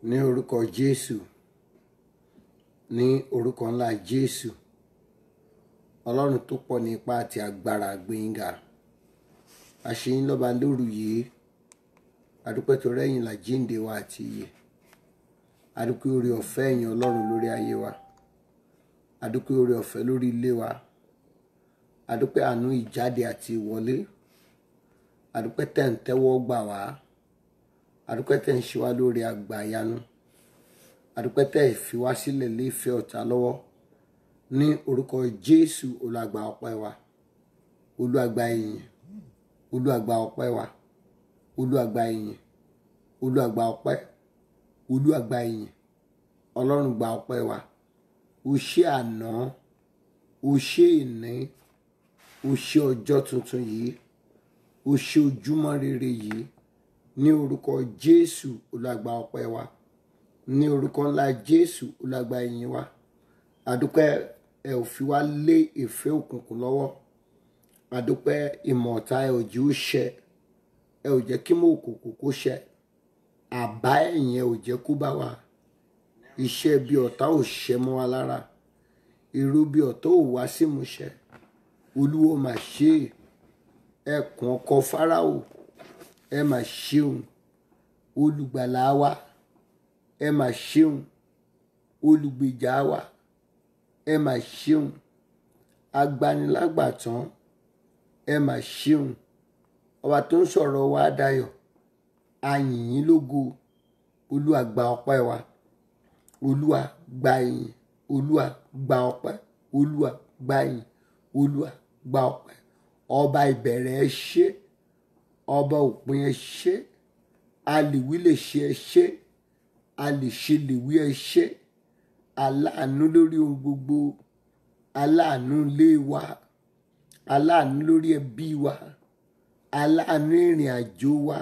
ní orúkọ jésù ní orúkọ ńlá jésù ọlọ́run tó pọ̀ ní ipá àti agbára gbẹ̀ngà àṣeyín lọ́ba lóru yìí adúpẹ́ tó rẹ́yìn là jíǹde wa àti iyè adúpẹ́ orí ọ̀fẹ́ ẹ̀yìn ọlọ́run lórí ayé wa adúpẹ́ orí ọ̀fẹ́ lórí ilé wa adúpẹ́ àánú ìjáde àti ìwọlé adúpẹ́ tẹ̀ ń tẹ́wọ́ gbà wá adúpẹ́ tẹ̀ ń ṣe wá lórí àgbàyanu adúpẹ́ tẹ̀ fi wá sílẹ̀ léfẹ́ ọ̀tá lọ́wọ́ ní orúkọ jésù olùgbà ọpẹ́ wa olùgbà ìyìn olùgbà ọpẹ́ wa olùgbà ìyìn olùgbà ọpẹ́ olùgbà ìyìn ọlọ́run gba ọpẹ́ wa o ṣé àná o ṣé ìní o ṣé ọjọ́ tuntun yìí o ṣé ojúmọ́ rere yìí ní orúkọ jésù olùgbà ọpẹ́ wa ní orúkọ ńlá jésù olùgbà ìyìn wa àdúpẹ́ ẹ ò fi wá lé ìfẹ́ òkùnkùn lọ́wọ́ àdúpẹ́ ìmọ̀ ọ̀tá ẹ ò jí ó ṣẹ ẹ ò jẹ́ kí mọ̀ òkùnkùn kó ṣẹ àbá ẹ̀yìn ẹ ò jẹ́ kó bá wa iṣẹ́ bí ọ̀tá ò ṣẹ mọ́ wa lára irú bí ọ̀tá ò wá sí ìmúṣẹ olúwo mà ṣe é ẹkùn ọkọ fáráò ẹ mà ṣeun olùgbàlà wa ẹ mà ṣeun olùgbèjà wa ẹ mà ṣeun agbanilágbàtàn ẹ mà ṣeun ọba tó ń sọ̀rọ̀ wa dayọ̀ ayìnyín lógo olúwa gba ọpẹ́ wa olúwa gba ìyìn olúwa gba ọpẹ́ olúwa gba ìyìn olúwa gba ọpẹ́ ọba ìbẹ̀rẹ̀ ẹ ṣé ọba òpin ẹ ṣé alìwí lè ṣe ẹ ṣé alìṣe lè wí ẹ ṣé aláàánú lórí ohun gbogbo aláàánú ilé wa aláàánú lórí ẹbí wa aláàánú ìrìn àjò wa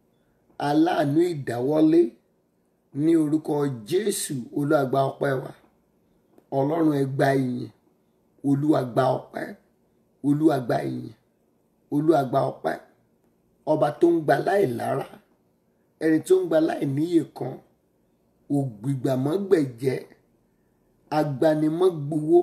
aláàánú ìdáwọ́lé ní orúkọ jésù olúwàgbà ọpẹ́ wa ọlọ́run ẹ gba ìyìn olúwàgbà ọpẹ́ olúwàgbà ìyìn olúwàgbà ọpẹ́ ọba tó ń gba láì lára ẹni tó ń gba láì níyè kan ògbìgbàmọ́gbẹ̀jẹ́ agbanimọ́gbowó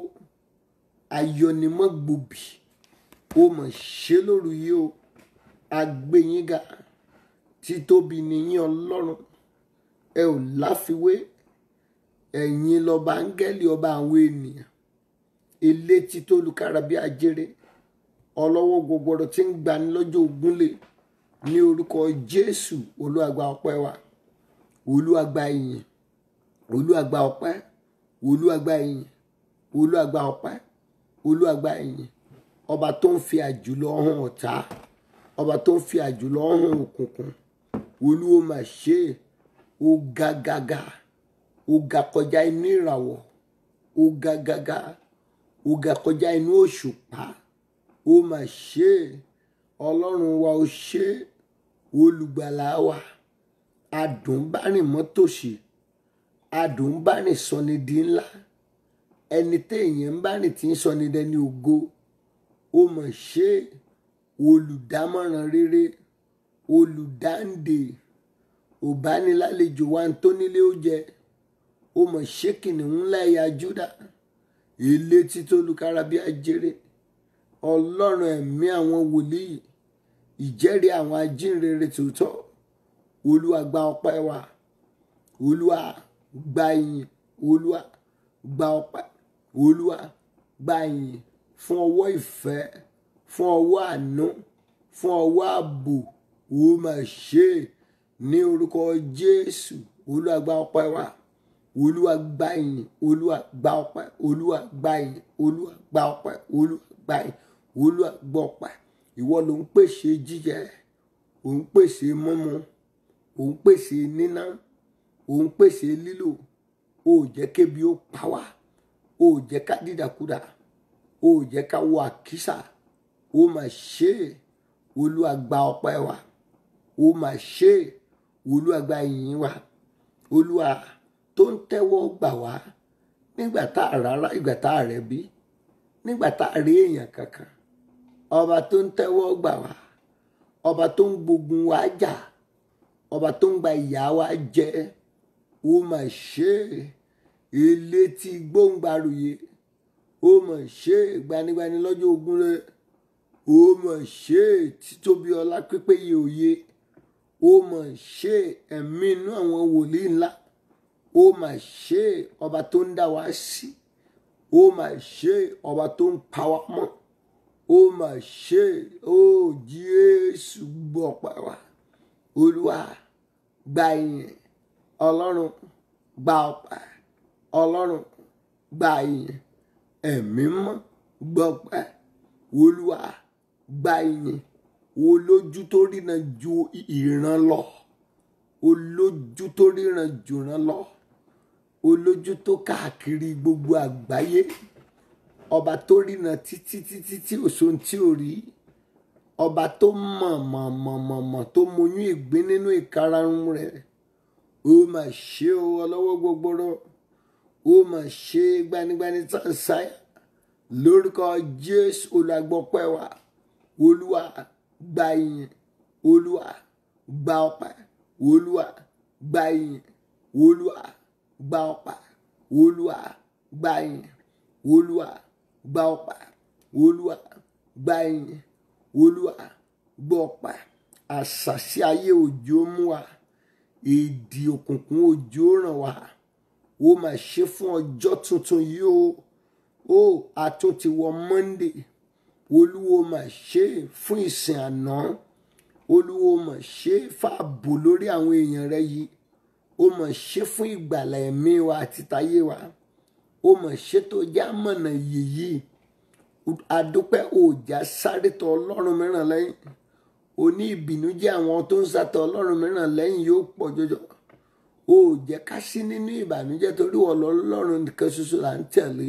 ayọnimọ́gbòbí ó mọ̀ ṣe lóru yìí o agbẹ́yìnga títóbi nìyí ọlọ́run ẹ ò láfiwé ẹ̀yin lọ́ba áńgẹ́lì ọba àwọn ènìyàn elétí tó lukára bí ajere ọlọ́wọ́ gbogbooro tí ń gbani lọ́jọ́ ogúnlé ní orúkọ jésù olúwàgbà ọpẹ́ wa olúwàgbà ìyìn olúwàgbà ọpẹ́ olúwàgbà ìyìn olúwàgbà ọpẹ́ olúwàgbà ìyìn ọba tó ń fi àjùlọ hàn ọ̀tá ọba tó ń fi àjùlọ hàn òkùnkùn olúwo mà ṣe é ó ga gàgà ó ga kọjá inú ìràwọ̀ ó ga gàgà ó ga kọjá inú òṣùpá ó mà ṣe é ọlọ́run wa ó ṣe é olùgbàlà wa adùnbárìn mọ́tòṣì adùnbárìn sọni di ńlá ẹni téèyàn ń bá rìn tí ń sọni dẹni ògo ó mà ṣe é olùdámọ̀ràn rere olùdáǹdè òbánilálejò wa ń tó nílé ó jẹ ó mọ̀ ṣé kìnìún ńlá ẹ̀yà júdà ilé títí olùkára bí ajere ọlọ́run ẹ̀mí àwọn wòlíì ìjẹ́rìí àwọn ajínrere tòótọ́ olúwa gba ọpẹ́ wa olúwa gba ìyìn olúwa gba ọpẹ́ olúwa gba ìyìn fún ọwọ́ ìfẹ́ fún ọwọ́ àánú fún ọwọ́ ààbò ó mà ṣe é ní orúkọ jésù olúwa gba ọpẹ́ wa olúwa gba ìyìn olúwa gba ọpẹ́ olúwa gba ìyìn olúwa gba ọpẹ́ olúwa gba ìyìn olúwa gba ọpẹ́ ìwọ ló ń pèsè jíjẹ ò ń pèsè mímu ò ń pèsè níná ò ń pèsè lílò ó jẹ́ kébi ó pa wá ó jẹ́ ká dídàkudà ó jẹ́ ká wọ àkísà ó mà ṣe é olúwa gba ọpẹ́ wa ó mà ṣe é olúwa gba ìyìn wa olúwa tó ń tẹ́wọ́ gbà wá nígbà tá a rárá ìgbà tá a rẹ̀ bí nígbà tá a rí èèyàn kankan ọba tó ń tẹ́wọ́ gbà wá ọba tó ń gbógun wa jà ọba tó ń gba ìyà wa jẹ ó mà ṣe ilé tí gbóǹgbàrúyè ó mà ṣe gbanigbani lọ́jọ́ ogun rẹ̀ ó mà ṣe títóbi ọlá pípéye òye ó mà ṣe ẹ̀mí inú àwọn wòlíì ńlá ó mà ṣe ọba tó ń dá wa sí ó mà ṣe ọba tó ń pa wá mọ́ ó mà ṣe ó Jésù gbọ́ ọpẹ́ wa olúwa gba ìyìn ọlọ́run gba ọpẹ́ ọlọ́run gba ìyìn ẹ̀mí mọ́ gbọ́pẹ́ olúwa gba ìyìn olójú tó ríran ju ìran lọ olójú tó ríran jù ràn lọ olójú tó káàkiri gbogbo àgbáyé ọba tó ríran títí títí tí òṣòun tí ò rí ọba tó mọ̀ mọ̀ mọ̀ mọ̀ mọ̀ tó moyún ìgbín nínú ìkarahun rẹ̀ ó mà ṣe o ọlọ́wọ́ gbogboro ó mà ṣe gbanigbani sáńsáyà lórúkọ jésù olùgbọ́pẹ́ wa olúwa gba ìyìn olúwa gba ọpẹ́ olúwa gba ìyìn olúwa gba ọpẹ́ olúwa gba ìyìn olúwa gba ọpẹ́ olúwa gba ìyìn olúwa gba ọpẹ́ àṣàṣì ayé òjò mú wa èdè òkùnkùn òjò ràn wá ó mà ṣe fún ọjọ́ tuntun yìí o ó àtún ti wọ monday olúwo mà ṣe fún ìsìn àná olúwo mà ṣe fààbò lórí àwọn èèyàn rẹ yìí ó mà ṣe fún ìgbàlà ẹ̀mí wa àti tayé wa ó mà ṣe tó já mọ̀nà yìí adúpẹ́ òòjà sáré tọ ọlọ́run mìíràn lẹ́yìn oní ìbìnújẹ́ àwọn tó ń sátọ ọlọ́run mìíràn lẹ́yìn yóò pọ̀ jọjọ ó jẹ́ ká sí nínú ìbànújẹ́ torí ọlọ́run nìkan ṣoṣo là ń tẹ̀lé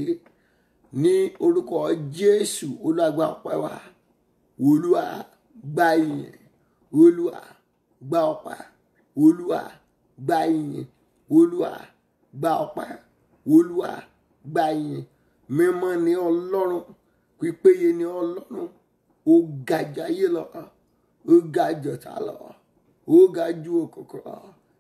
ní orúkọ jésù olúwa ọpẹ́ wa olúwa gba ìyìn olúwa gba ọpẹ́ olúwa gba ìyìn olúwa gba ọpẹ́ olúwa gba ìyìn mímọ́ ni ọlọ́run pípéye ni ọlọ́run ó ga jayé lọ ó ga jọ̀tá lọ ó ga ju òkùnkùn lọ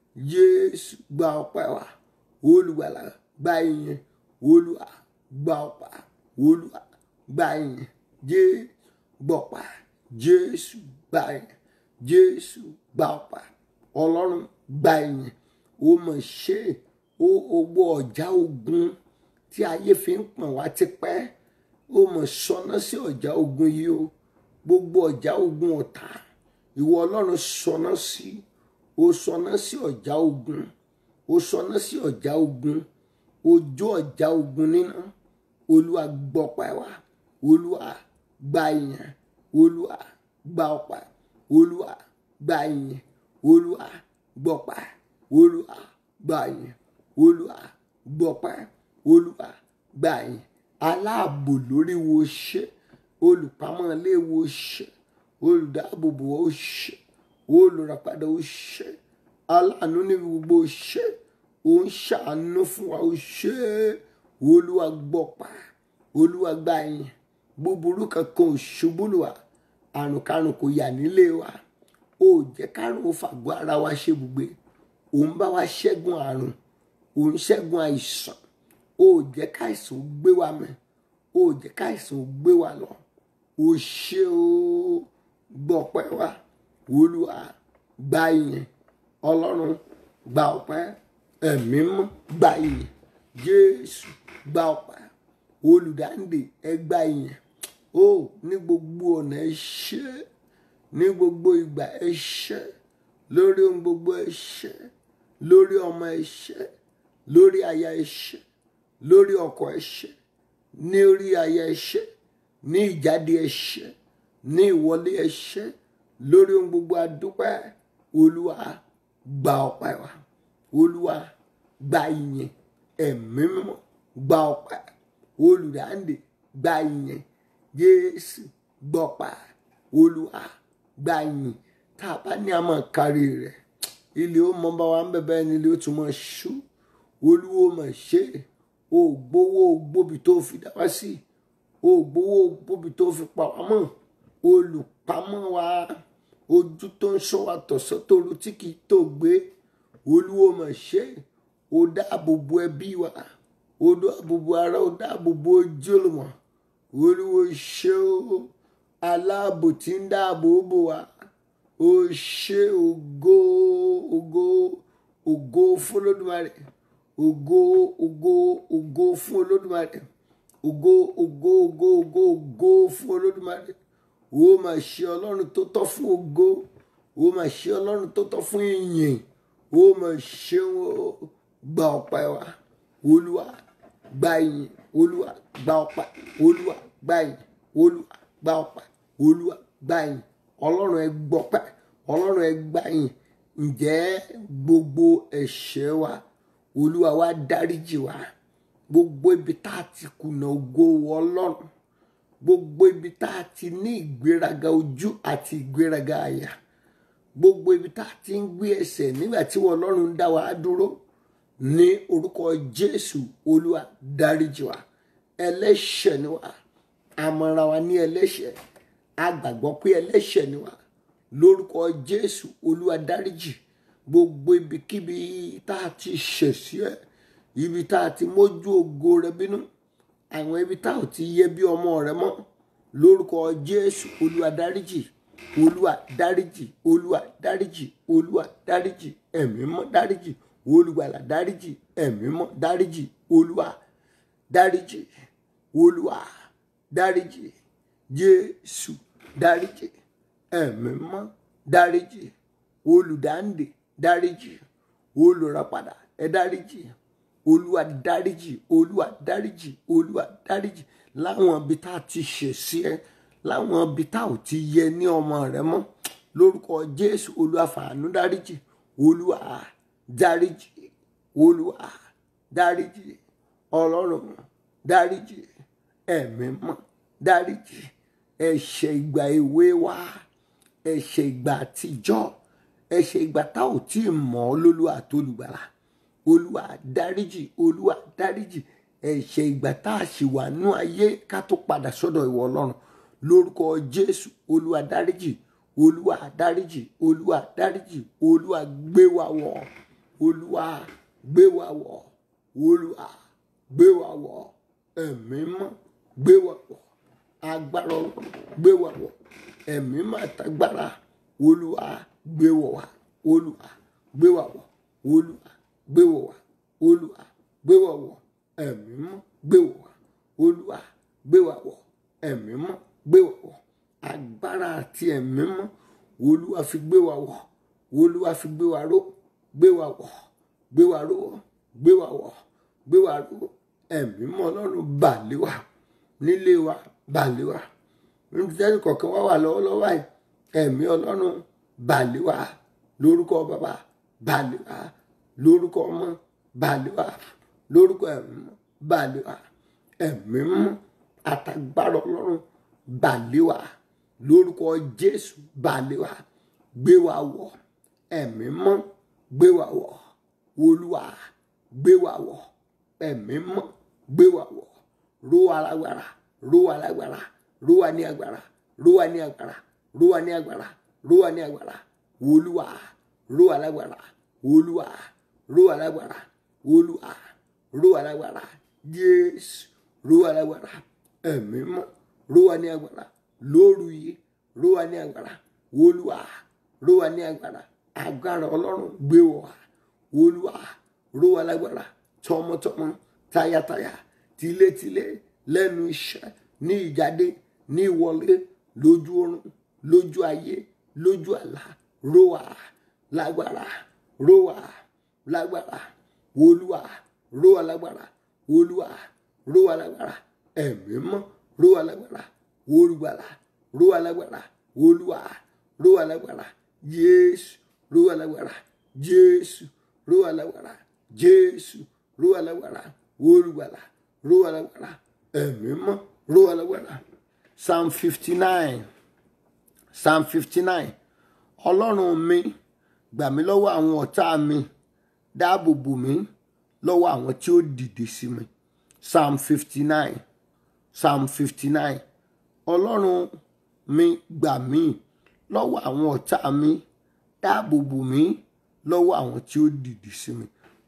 jésù gba ọpẹ́ wa olùgbàlà gba ìyìn olúwa gba ọpẹ́ olúwa gba ìyìn jésù gbọpẹ́ jésù gba ìyìn jésù gba ọpẹ́ ọlọ́run gba ìyìn ó mọ̀ ṣe ó owó ọjà ogun tí ayé fi ń pọ̀n wá tipẹ́ ó mọ̀ sọná sí ọjà ogun yìí o gbogbo ọjà ogun ọ̀tá ìwọ ọlọ́run sọná sí ó sọná sí ọjà ogun ó sọná sí ọjà ogun ojú ọjà ogun níná olúwa gbọpẹ́ wa olúwa gba ìyìn olúwa gba ọpẹ́ olúwa gba ìyìn olúwa gbọpẹ́ olúwa gba ìyìn olúwa gbọpẹ́ olúwa gba ìyìn aláàbò lórí wo ṣe olùpamọ́ ilé wo ṣe olùdáàbòbò ó ṣe olùràpadà ó ṣe aláàánú ní gbogbo ṣe ó ń ṣàánú fún wa ó ṣe olúwa gbọ́pá olúwa gba ìyìn búburú kankan ò ṣubú lù wá àrùn karùn kò yà nílé wa ó jẹ́ kárùn ó fàgọ́ ara wa ṣe gbogbo òun bá wa ṣẹ́gun àrùn òun ṣẹ́gun àìsàn ó jẹ́ káìsàn ó gbé wa mẹ́ ó jẹ́ káìsàn ó gbé wa lọ ó ṣe ó gbọ́pẹ́ wa olúwa gba ìyìn ọlọ́run gba ọpẹ́ ẹ̀mí mọ́ gba ìyìn jésù gba ọpẹ́ olùdáǹdè ẹ gba ìyìn ó ní gbogbo ọ̀nà ẹ ṣé ní gbogbo ìgbà ẹ ṣé lórí ohun gbogbo ẹ ṣé lórí ọmọ ẹ ṣé lórí aya ẹ ṣé lórí ọkọ ẹ ṣé ní orí aya ẹ ṣé ní ìjáde ẹ ṣé ní ìwọlé ẹ ṣé lórí ohun gbogbo adúpẹ́ olúwa gba ọpẹ́ wa olúwa gba ìyìn ẹ̀mí mímọ́ gba ọpẹ́ olùdáǹdè gba ìyìn jésù gbọpá olúwa gba ìyìn tá a bá ní a máa kárí rẹ̀ ilé ó mọ bá wa ń bẹ̀bẹ̀ ní ilé ó tún mọ ṣú olúwo mọ̀ ṣe o gbowó gbóbi tó fi dá wá sí o gbowó gbóbi tó fi pa wá mọ́ olùpamọ́ wa ojú tó ń ṣọ́ wa tọ̀sán tóru tí kì í tó gbé olúwo mọ̀ ṣe ó dáàbò bo ẹbí wa ó dáàbò bo ara ó dáàbò bo ojúlùmọ̀ olúwo ṣé o aláàbò tí ń dáàbò bò wá ó ṣe ògo ògo ògo fún olódùmarè ògo ògo ògo fún olódùmarè ògo ògo ògo ògo ògo fún olódùmarè ó mà ṣe ọlọ́run tó tọ́ fún ògo ó mà ṣe ọlọ́run tó tọ́ fún ìyìn ó mà ṣe wọn gba ọpẹ́ wa olúwa gba ìyìn olúwa gba ọpẹ́ olúwa gba ìyìn olúwa gba ọpẹ́ olúwa gba ìyìn ọlọ́run ẹ gbọ́pẹ́ ọlọ́run ẹ gba ìyìn ǹjẹ́ gbogbo ẹ̀ṣẹ̀ wa olúwa wa dáríjì wa gbogbo ibi tá a ti kùnà ògo ọlọ́run gbogbo ibi tá a ti ní ìgbéraga ojú àti ìgbéraga àyà gbogbo ibi tá a ti ń gbé ẹsẹ̀ nígbà tí wọn ọlọ́run ń dá wa dúró ní orúkọ jésù olúwa dáríjì wa ẹlẹ́ṣẹ̀ ni wa àmọ̀ràn wa ní ẹlẹ́ṣẹ̀ a gbàgbọ́ pé ẹlẹ́ṣẹ̀ ni wa lórúkọ jésù olúwa dáríjì gbogbo ibikíbi tá a ti ṣẹ̀ sí ẹ ibi tá a ti mójú ògo rẹ bínú àwọn ibi tá ò ti yẹ bí ọmọ rẹ mọ́ lórúkọ jésù olúwa dáríjì olúwa dáríjì olúwa dáríjì olúwa dáríjì ẹ̀mí mọ́ dáríjì olùgbàlà dáríjì ẹ̀mí mọ́ dáríjì olúwa dáríjì olúwa dáríjì jésù dáríjì ẹ̀mí mọ́ dáríjì olùdáǹdè dáríjì olùràpadà ẹ dáríjì olúwa dáríjì olúwa dáríjì olúwa dáríjì láwọn ibi tá a ti ṣẹ̀ sí ẹ láwọn ibi tá ò ti yẹ ní ọmọ rẹ mọ́ lórúkọ jésù olúwa fàánú dáríjì olúwa dáríjì olúwa dáríjì ọlọ́run dáríjì ẹ̀mí mọ́ dáríjì ẹ̀ṣẹ̀ ìgbà èwe wa ẹ̀ṣẹ̀ ìgbà àtijọ́ ẹ̀ṣẹ̀ ìgbà tá ò tí ì mọ̀ ọ́ lólúwa tó lùgbàlà olúwa dáríjì olúwa dáríjì ẹ̀ṣẹ̀ ìgbà tá a ṣì wà nú ayé ká tó padà sọ́dọ̀ ìwọ ọlọ́run lórúkọ jésù olúwa dáríjì olúwa dáríjì olúwa dáríjì olúwa gbé wa wọ̀ olúwa gbé wa wọ̀ olúwa gbé wa wọ̀ ẹ̀mí mọ́ gbé wa wọ̀ agbára ọlọ́run gbé wa wọ̀ ẹ̀mí mọ́ àtàgbára olúwa gbé wọ̀ wá olúwa gbé wa wọ̀ olúwa gbé wọ̀ wá olúwa gbé wa wọ̀ ẹ̀mí mọ́ gbé wọ̀ wá olúwa gbé wa wọ̀ ẹ̀mí mọ́ gbé wa wọ̀ agbára àti ẹ̀mí mọ́ olúwa fi gbé wa wọ̀ olúwa fi gbé wa ró gbé wa wọ̀ gbé wa ró gbé wa wọ̀ gbé wa ró ẹ̀mí mọ́ ọlọ́run bà lé wa nílé wa bà lé wa níbi tẹ́lẹ̀ kọ̀ọ̀kan wá wà lọ́wọ́lọ́wọ́ báyìí ẹ̀mí ọlọ́run bà lé wa lórúkọ bàbá bà lé wa lórúkọ ọmọ bà lé wa lórúkọ ẹ̀mí mọ́ bà lé wa ẹ̀mí mọ́ àtàgbára ọlọ́run bà lé wa lórúkọ jésù bà lé wa gbé wa wọ̀ ẹ̀mí mọ́ gbé wa wọ̀ olúwa gbé wa wọ̀ ẹ̀mí mọ́ gbé wa wọ̀ ró wa lágbára ró wa lágbára ró wa ní agbára ró wa ní agbára ró wa ní agbára ró wa ní agbára olúwa ró wa lágbára olúwa ró wa lágbára olúwa ró wa lágbára jésù ró wa lágbára ẹ̀mí mọ́ ró wa ní agbára lóru yìí ró wa ní agbára olúwa ró wa ní agbára agbára ọlọ́run gbé wọ̀ wá olúwa ró wa lágbára tọmọtọmọ tayátayá tilétilé lẹ́nu iṣẹ́ ní ìjáde ní ìwọlé lójú oorun lójú ayé lójú àlá ró wa lágbára ró wa lágbára olúwa ró wa lágbára olúwa ró wa lágbára ẹ̀mí mọ́ ró wa lágbára olùgbàlà ró wa lágbára olúwa ró wa lágbára jésù ró wa lágbára jésù ró wa lágbára jésù ró wa lágbára olùgbàlà ró wa lágbára ẹ̀mí mọ́ ró wa lágbára psalm fifty nine psalm fifty nine ọlọ́run mi gbà mí lọ́wọ́ àwọn ọ̀tá mi dáàbò bò mí lọ́wọ́ àwọn tí ó dìde sí mi psalm fifty nine psalm fifty nine ọlọ́run mi gbà mí lọ́wọ́ àwọn ọ̀tá mi dáàbò bò mí lọ́wọ́ àwọn tí ó dìde sí mi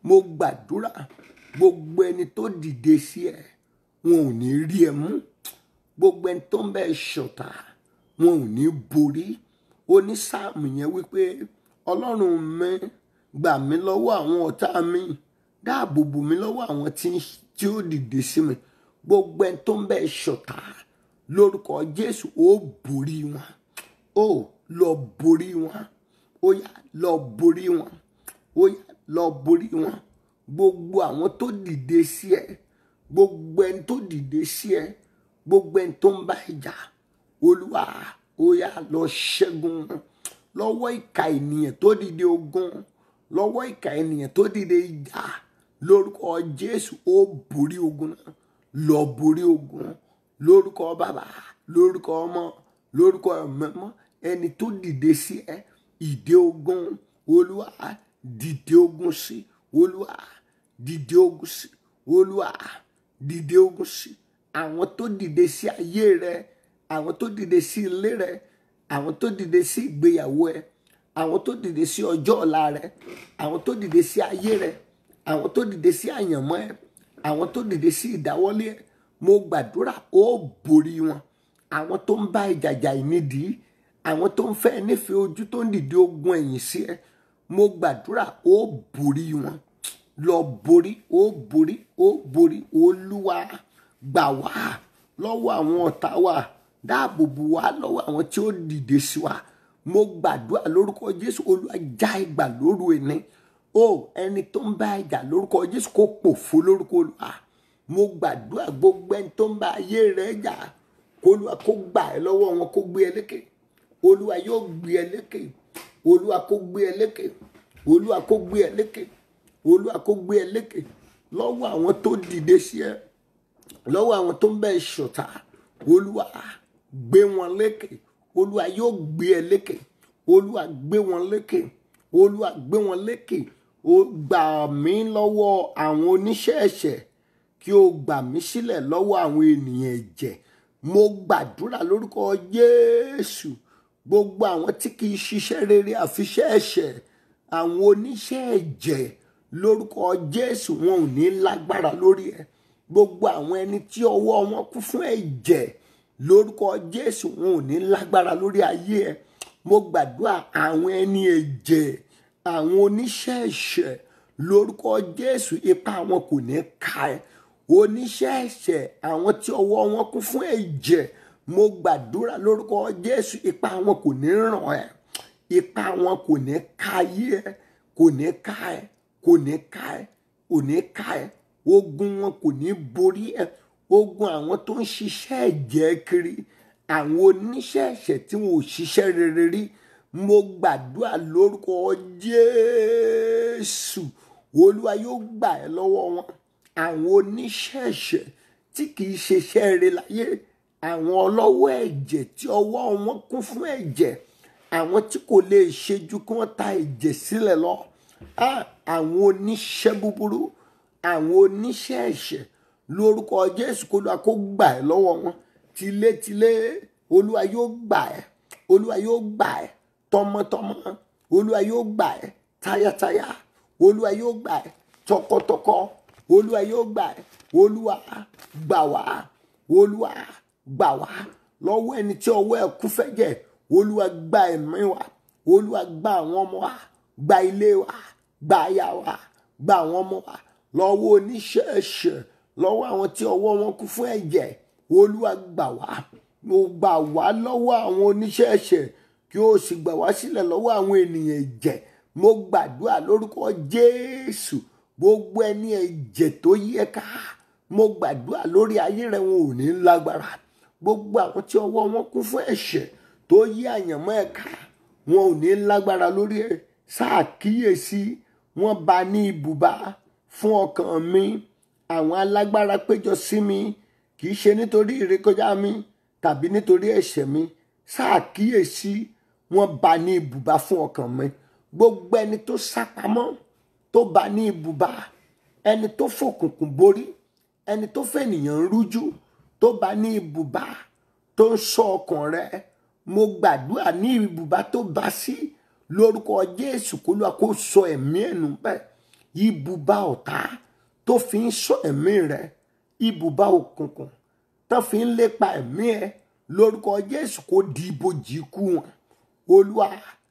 mo gbàdúrà gbogbo ẹni tó dìde sí ẹ wọn ò ní rí ẹ mú gbogbo ẹni tó ń bẹ ṣọ̀tá wọn ò ní borí onísáàmù yẹn wípé ọlọ́run mi gbà mí lọ́wọ́ àwọn ọ̀tá mi dáàbò bò mí lọ́wọ́ àwọn tí ń- tí ó dìde sí mi gbogbo ẹni tó ń bẹ ṣọ̀tá lórúkọ jésù ó borí wọn ó lọ borí wọn ó yá lọ borí wọn ó yá lọ borí wọn gbogbo àwọn tó dìde sí ẹ gbogbo ẹni tó dìde sí ẹ gbogbo ẹni tó ń bá ìjà olúwa ó yá lọ ṣẹ́gun wọn lọ́wọ́ ìka ènìyàn tó dìde ogun lọ́wọ́ ìka ènìyàn tó dìde ìjà lórúkọ jésù ó borí ogun náà lọ borí ogun lórúkọ bàbá lórúkọ ọmọ lórúkọ ẹ̀mẹ́mọ́ ẹni tó dìde sí ẹ ìdè ogun olúwa dìde ogun sí olúwa dìde ogun sí olúwa dìde ogun sí àwọn tó dìde sí ayé rẹ àwọn tó dìde sí ilé rẹ àwọn tó dìde sí ìgbéyàwó ẹ àwọn tó dìde sí ọjọ́ ọ̀la rẹ àwọn tó dìde sí ayé rẹ àwọn tó dìde sí àyànmọ́ ẹ àwọn tó dìde sí ìdáwọ́lé ẹ mo gbàdúrà ó borí wọn àwọn tó ń bá ìjàjà ìnídìí àwọn tó ń fẹ́ nífẹ̀ẹ́ ojú tó ń dìde ogun ẹ̀yìn sí ẹ mo gbàdúrà ó borí wọn lọ borí ó borí ó borí olúwa gbà wá lọ́wọ́ àwọn ọ̀tá wa dáàbò bò wá lọ́wọ́ àwọn tí ó dìde sí wa mo gbàdúrà lórúkọ jésù olúwa já ìgbà lóru ẹni o ẹni tó ń bá ìjà lórúkọ jésù kó pòfo lórúkọ olúwa mo gbàdúrà gbogbo ẹni tó ń bá ayé rẹ jà kó olúwa kó gbà ẹ lọ́wọ́ wọn kó gbé ẹ lékè olúwa yóò gbé ẹ lékè olúwa kó gbé ẹ lékè olúwa kó gbé ẹ lékè olúwa kó gbé ẹ lékè lọ́wọ́ àwọn tó dìde sí ẹ lọ́wọ́ àwọn tó ń bẹ ṣọ̀tá olúwa gbé wọn lékè olúwa yóò gbé ẹ lékè olúwa gbé wọn lékè olúwa gbé wọn lékè ó gbà mí lọ́wọ́ àwọn oníṣẹ́ ẹ̀ṣẹ̀ kí o gbà mí sílẹ̀ lọ́wọ́ àwọn ènìyàn ẹ̀jẹ̀ mo gbàdúrà lórúkọ jésù gbogbo àwọn tí kì í ṣiṣẹ́ rere àfiṣẹ́ ẹ̀ṣẹ̀ àwọn oníṣẹ́ ẹ̀jẹ̀ lórúkọ jésù wọn ò ní lágbára lórí ẹ gbogbo àwọn ẹni tí ọwọ́ wọn kún fún ẹ̀jẹ̀ lórúkọ jésù wọn ò ní lágbára lórí ayé ẹ mo gbàdúrà àwọn ẹni ẹ̀jẹ̀ àwọn oníṣẹ́ ẹ̀ṣẹ̀ lórúkọ jésù ipa wọn kò ní ka ẹ oníṣẹ́ ẹ̀ṣẹ̀ àwọn tí ọwọ́ wọn kún fún ẹ̀jẹ̀ mo gbàdúrà lórúkọ jésù ipa wọn kò ní ràn ẹ́ ipa wọn kò ní ka ayé ẹ kò ní ka ẹ kò ní ka ẹ kò ní ka ẹ ogun wọn kò ní borí ẹ ogun àwọn tó ń ṣiṣẹ́ ẹ̀jẹ̀ kiri àwọn oníṣẹ́ ẹ̀ṣẹ̀ tí wọn ò ṣiṣẹ́ rere rí mo gbàdúrà lórúkọ jésù olúwa yóò gbà ẹ́ lọ́wọ́ wọn àwọn oníṣẹ́ ẹ̀ṣẹ̀ tí kì í ṣiṣẹ́ rere láyé àwọn ọlọ́wọ́ ẹ̀jẹ̀ tí ọwọ́ wọn kún fún ẹ̀jẹ̀ àwọn tí kò lè ṣe ju kí wọ́n ta ẹ̀jẹ̀ sílẹ̀ lọ Ah, àwọn oníṣẹ́ búburú àwọn oníṣẹ́ ẹ̀ṣẹ̀ lórúkọ jésù kó lóa kó gbà ẹ́ lọ́wọ́ wọn tilétilé olúwa yóò gbà ẹ́ olúwa yóò gbà ẹ́ tọmọtọmọ olúwa yóò gbà ẹ́ tayátayá olúwa yóò gbà ẹ́ tọkọtọkọ olúwa yóò gbà ẹ́ olúwa gbà wá olúwa gbà wá lọ́wọ́ ẹni tí ọwọ́ ẹ̀ kú fẹ́jẹ̀ olúwa gba ẹ̀mí wa olúwa gba àwọn ọmọ wa gba ilé wa gba aya wa gba àwọn ọmọ wa lọ́wọ́ oníṣẹ́ ẹ̀ṣẹ̀ lọ́wọ́ àwọn tí ọwọ́ wọn kú fún ẹ̀jẹ̀ olúwa gbà wá mo gbà wá lọ́wọ́ àwọn oníṣẹ́ ẹ̀ṣẹ̀ kí o sì gbà wá sílẹ̀ lọ́wọ́ àwọn ènìyàn ẹ̀jẹ̀ mo gbàdúrà lórúkọ jésù gbogbo ẹni ẹ̀jẹ̀ tó yẹ ká mo gbàdúrà lórí ayé rẹ wọn ò ní lágbára gbogbo àwọn tí ọwọ́ wọn kún fún ẹ̀ṣẹ̀ tó yí àyànmọ́ ẹ̀ ká wọn ò ní lágbára lórí ẹ̀ ṣàkíyèsí wọn bá ní ibùbá fún ọkàn mi àwọn alágbára péjọ sí mi kì í ṣe nítorí ìrékọjá mi tàbí nítorí ẹ̀ṣẹ̀ mi ṣàkíyèsí wọn bá ní ibùbá fún ọkàn mi gbogbo ẹni tó sápamọ́ tó bá ní ibùbá ẹni tó fòkùnkùn borí ẹni tó fẹ̀nìyàn rújú tó bá ní ibùbá tó ń sọ ọkàn rẹ mo gbàdúrà ní ibùbá tó bá sí lórúkọ jésù kó lóa kó sọ ẹ̀mí ẹ̀nù bẹ́ẹ̀ ibùbá ọ̀tá tó fi ń sọ ẹ̀mí rẹ ibùbá òkùnkùn tó fi ń lépa ẹ̀mí ẹ lórúkọ jésù kó di ibojì ikú wọn olúwa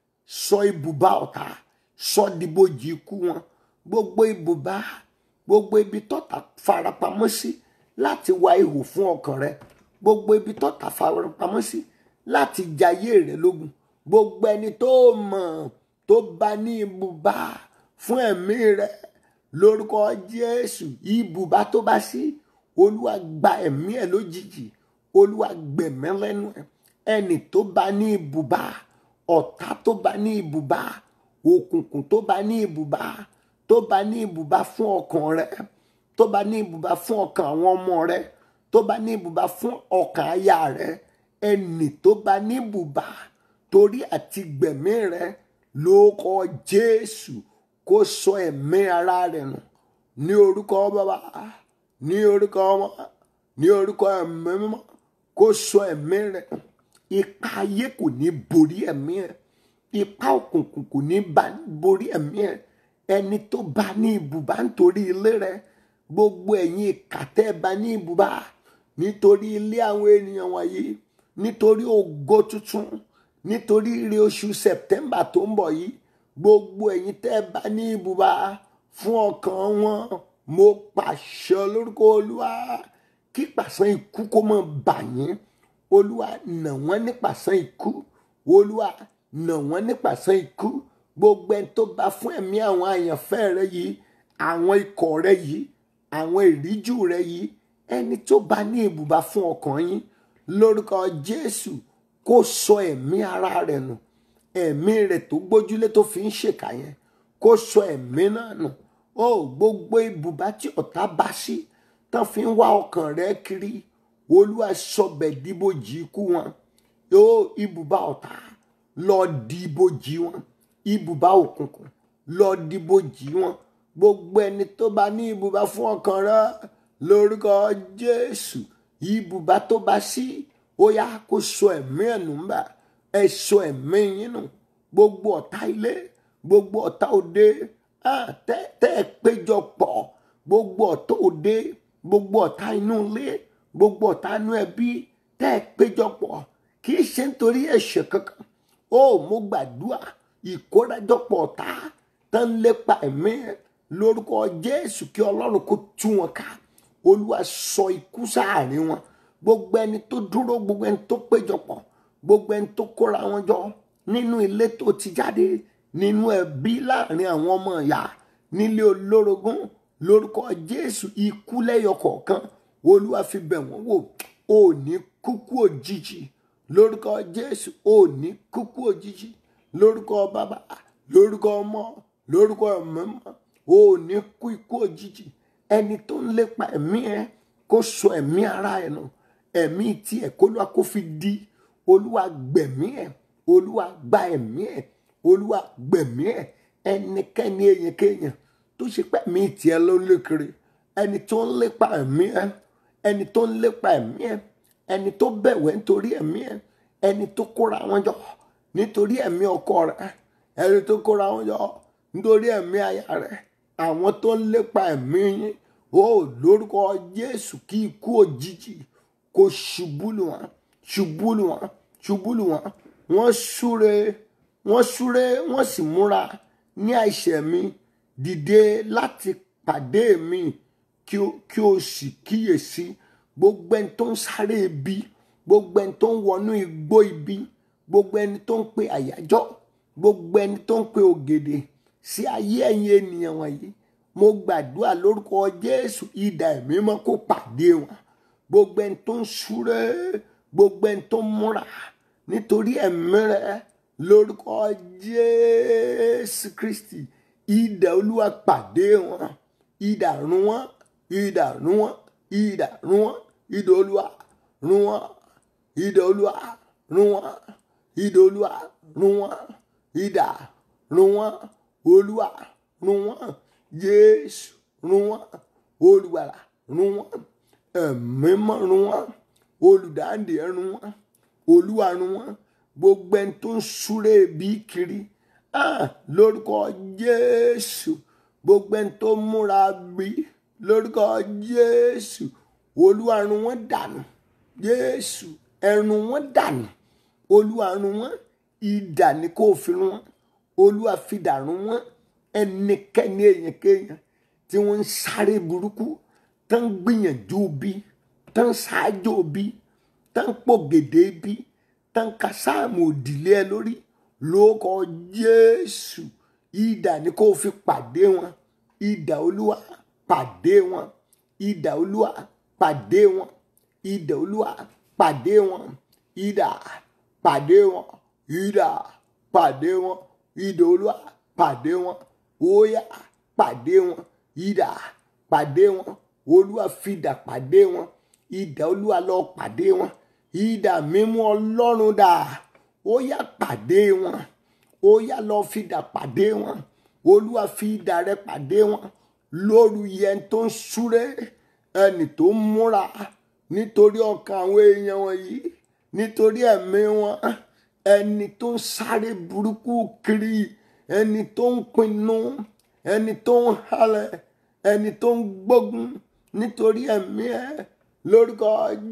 sọ ibùbá ọ̀tá sọ di ibojì ikú wọn gbogbo ibùbá gbogbo ibi tọ́ta farapamọ́ sí láti wá ihò fún ọkàn rẹ gbogbo ibi tọ́ta farapamọ́ sí láti jayé rẹ lógun gbogbo ẹni tó mọ̀ tó bá ní ibùbá fún ẹ̀mí rẹ lórúkọ jésù ibùbá tó bá sí olúwa gba ẹ̀mí ẹ̀ lójijì olúwa gbẹ̀mí lẹ́nu ẹ̀ ẹni tó bá ní ibùbá ọ̀tá tó bá ní ibùbá òkùnkùn tó bá ní ibùbá tó bá ní ibùbá fún ọkàn rẹ tó bá ní ibùbá fún ọkàn àwọn ọmọ rẹ tó bá ní ibùbá fún ọkàn aya rẹ ẹni tó bá ní ibùbá torí àti gbẹ̀mí rẹ ló kọ jésù kó sọ ẹ̀mí ara rẹ̀ nù ní orúkọ bàbá ní orúkọ ọmọ ní orúkọ ẹ̀mí mímọ́ kó sọ ẹ̀mí rẹ̀ nù ipa ayé kò ní borí ẹ̀mí ẹ̀ ipa òkùnkùn kò ní borí ẹ̀mí ẹ̀ ẹni tó bá ní ibùbá nítorí ilé rẹ̀ gbogbo ẹ̀yin ìkàtẹ́ bá ní ibùbá nítorí ilé àwọn ènìyàn wọ̀nyí nítorí ògo tuntun nítorí ire oṣù sẹ̀tẹ́mbà tó ń bọ̀ yìí gbogbo ẹ̀yin tẹ́ bá ní ibùbá fún ọkàn wọn mo pàṣẹ lórúkọ olúwa kí pàṣán ikú kó mọ bà yín olúwa nà wọ́n ní pàṣán ikú olúwa nà wọ́n ní pàṣán ikú gbogbo ẹni tó bá fún ẹ̀mí àwọn àyànfẹ́ rẹ yìí àwọn ikọ̀ rẹ yìí àwọn ìríjú rẹ yìí ẹni tó bá ní ibùbá fún ọkàn yín lórúkọ jésù kó sọ ẹ̀mí ara rẹ̀ nù ẹ̀mí rẹ̀ tó gbójúlé tó fi ń ṣèkà yẹn kó sọ ẹ̀mí náà nù ó gbogbo ibùbá tí ọ̀tá bá sí tán fi ń wá ọkàn rẹ̀ kiri olúwa sọbẹ̀ dìbòjì ikú wọn yóò ibùbá ọ̀tá lọ dìbòjì wọn ibùbá òkùnkùn lọ dìbòjì wọn gbogbo ẹni tó bá ní ibùbá fún ọkàn rẹ̀ lórúkọ jésù ibùbá tó bá sí ó yá kó sọ ẹ̀mí ẹ̀ nù ń bà ẹ sọ ẹ̀mí yín nù gbogbo ọ̀tá ilé gbogbo ọ̀tá òde tẹ́ ẹ péjọ pọ̀ gbogbo ọ̀tá òde gbogbo ọ̀tá inú ilé gbogbo ọ̀tá inú ẹbí tẹ́ ẹ péjọ pọ̀ kì í ṣe nítorí ẹ̀ṣẹ̀ kankan ó mo gbàdúrà ìkórajọpọ̀ ọ̀tá tán lépa ẹ̀mí ẹ̀ lórúkọ jésù kí ọlọ́run kó tú wọn ká olúwa sọ ikú sáàrin wọn gbogbo ẹni tó dúró gbogbo ẹni tó péjọpọ̀ gbogbo ẹni tó kóra wọn jọ nínú ilé tó ti jáde nínú ẹbí láàrin àwọn ọmọ ìyá nílé olórogún lórúkọ jésù ikú lẹ́yọ kọ̀ọ̀kan olúwa fi bẹ̀ wọ́n wò ó ní kúkú òjijì lórúkọ jésù ó ní kúkú òjijì lórúkọ bàbá lórúkọ ọmọ lórúkọ ẹ̀mọ́mọ́ ó ní kú ikú òjijì ẹni tó ń lépa ẹ̀mí ẹ kó sọ ẹ̀mí ara ẹ̀ nù ẹ̀mí tiẹ̀ kó lọ́wọ́ kó fi di olúwa gbẹ̀mí ẹ̀ olúwa gba ẹ̀mí ẹ̀ olúwa gbẹ̀mí ẹ̀ ẹnikẹ́ni èèyàn kéèyàn tó ṣe pé ẹ̀mí tiẹ̀ ló ń lékiri ẹni tó ń lépa ẹ̀mí ẹ̀ ẹni tó ń lépa ẹ̀mí ẹ̀ ẹni tó bẹ̀wẹ̀ nítorí ẹ̀mí ẹ̀ ẹni tó kóra wọn jọ nítorí ẹ̀mí ọkọ rẹ̀ ẹni tó kóra wọn jọ nítorí ẹ̀mí aya rẹ̀ àwọn tó ń lépa ẹ̀mí yín ó lórúkọ jésù kí ikú òjijì kó ṣubú lù wọ́n ṣubú lù wọ́n ṣubú lù wọ́n wọ́n súre wọ́n súre wọ́n sì múra ní àìṣẹ̀ mi dìde láti pàdé mi kí o kí o sì kíyèsí gbogbo ẹni tó ń sáré ibi gbogbo ẹni tó ń wọnú igbó ibi gbogbo ẹni tó ń pe àyájọ́ gbogbo ẹni tó ń pe ògèdè sí ayé ẹ̀yin ènìyàn wọ̀nyí mo gbàdúrà lórúkọ jésù idà ẹ̀mí mọ́ kó pàdé wọn gbogbo ẹni tó ń súré gbogbo ẹni tó ń múra nítorí ẹ̀mí rẹ lórúkọ jésù kristi idà olúwa pàdé wọn idà run wọn idà run wọn idà run wọn idà olúwa run wọn idà olúwa run wọn idà olúwa run wọn idà run wọn olúwa run wọn jésù run wọn olùgbàlà run wọn ẹ̀mímọ́ run wọn olùdáǹdè run wọn olúwa run wọn gbogbo ẹni tó ń súré bí kiri ah, lórúkọ jésù gbogbo ẹni tó múra bí lórúkọ jésù olúwa run wọ́n dànù jésù ẹrun wọn dànù olúwa run wọ́n idà ní kó fi run wọ́n olúwa fi dà run wọ́n ẹnikẹ́ni èèyàn kéèyàn tí wọ́n ń sáré burúkú tó ń gbìyànjú bí tó ń ṣáájú bí tó ń pògèdè bí tó ń ka sáàmù òdìlé ẹ lórí lórúkọ jésù idà ní kó fi pàdé wọn idà olúwa pàdé wọn idà olúwa pàdé wọn idà olúwa pàdé wọn idà pàdé wọn idà pàdé wọn idà olúwa pàdé wọn óyá pàdé wọn idà pàdé wọn olúwa fìdà pàdé wọn idà olúwa lọ pàdé wọn idà mímú ọlọ́run dà óyá pàdé wọn óyá lọ fìdà pàdé wọn olúwa fi idà rẹ pàdé wọn lóru yẹn tó ń súré ẹni tó ń múra nítorí ọkàn àwọn èèyàn wọ̀nyí nítorí ẹ̀mí wọn ẹni tó ń sáré burúkú kiri ẹni tó ń pinnu ẹni tó ń halẹ̀ ẹni tó ń gbógun nítorí ẹ̀mí ẹ lórúkọ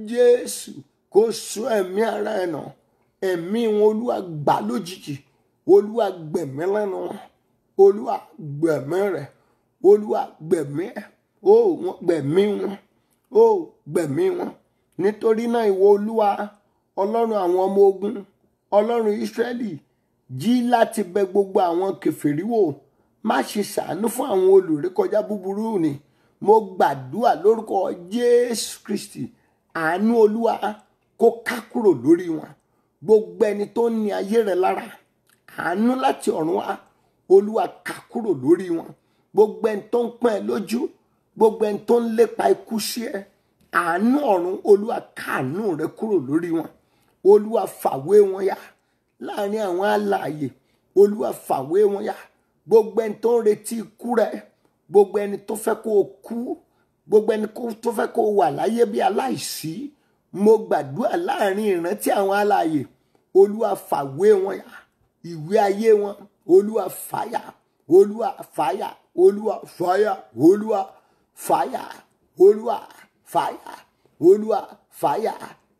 jésù kó sọ ẹ̀mí ara ẹ̀ nà ẹ̀mí wọn olúwa gbà lójijì olúwa gbẹ̀mí lẹ́nu wọn olúwa gbẹ̀mí rẹ̀ olúwa gbẹ̀mí ẹ̀ ó wọn gbẹ̀mí wọn ó gbẹ̀mí wọn nítorí náà ìwọ olúwa ọlọ́run àwọn ọmọ ogun ọlọ́run ìsírẹ́lì jí láti bẹ gbogbo àwọn kèfèrí wò má ṣe ṣàánú fún àwọn olùrékọjá búburú ni mo gbàdúrà lórúkọ jésù kristi àánú olúwa kó ká kúrò lórí wọn gbogbo ẹni tó ní ayé rẹ lára àánú láti ọ̀run wá olúwa ká kúrò lórí wọn gbogbo ẹni tó ń pọ́n ẹ lójú gbogbo ẹni tó ń lépa ikú sí ẹ àánú ọ̀run olúwa káàánú rẹ kúrò lórí wọn olúwa fàwé wọn yá láàrin àwọn alààyè olúwa fàwé wọn yá gbogbo ẹni tó ń retí ikú rẹ gbogbo ẹni tó fẹ́ kó o kú gbogbo ẹni tó fẹ́ kó o wà láyé bí aláìsí mo gbàdúrà láàrin ìrántí àwọn alààyè olúwa fàwé wọn yá ìwé ayé wọn olúwa fàyà olúwa fàyà olúwa fàyà olúwa fàyà olúwa fàyà olúwa fàyà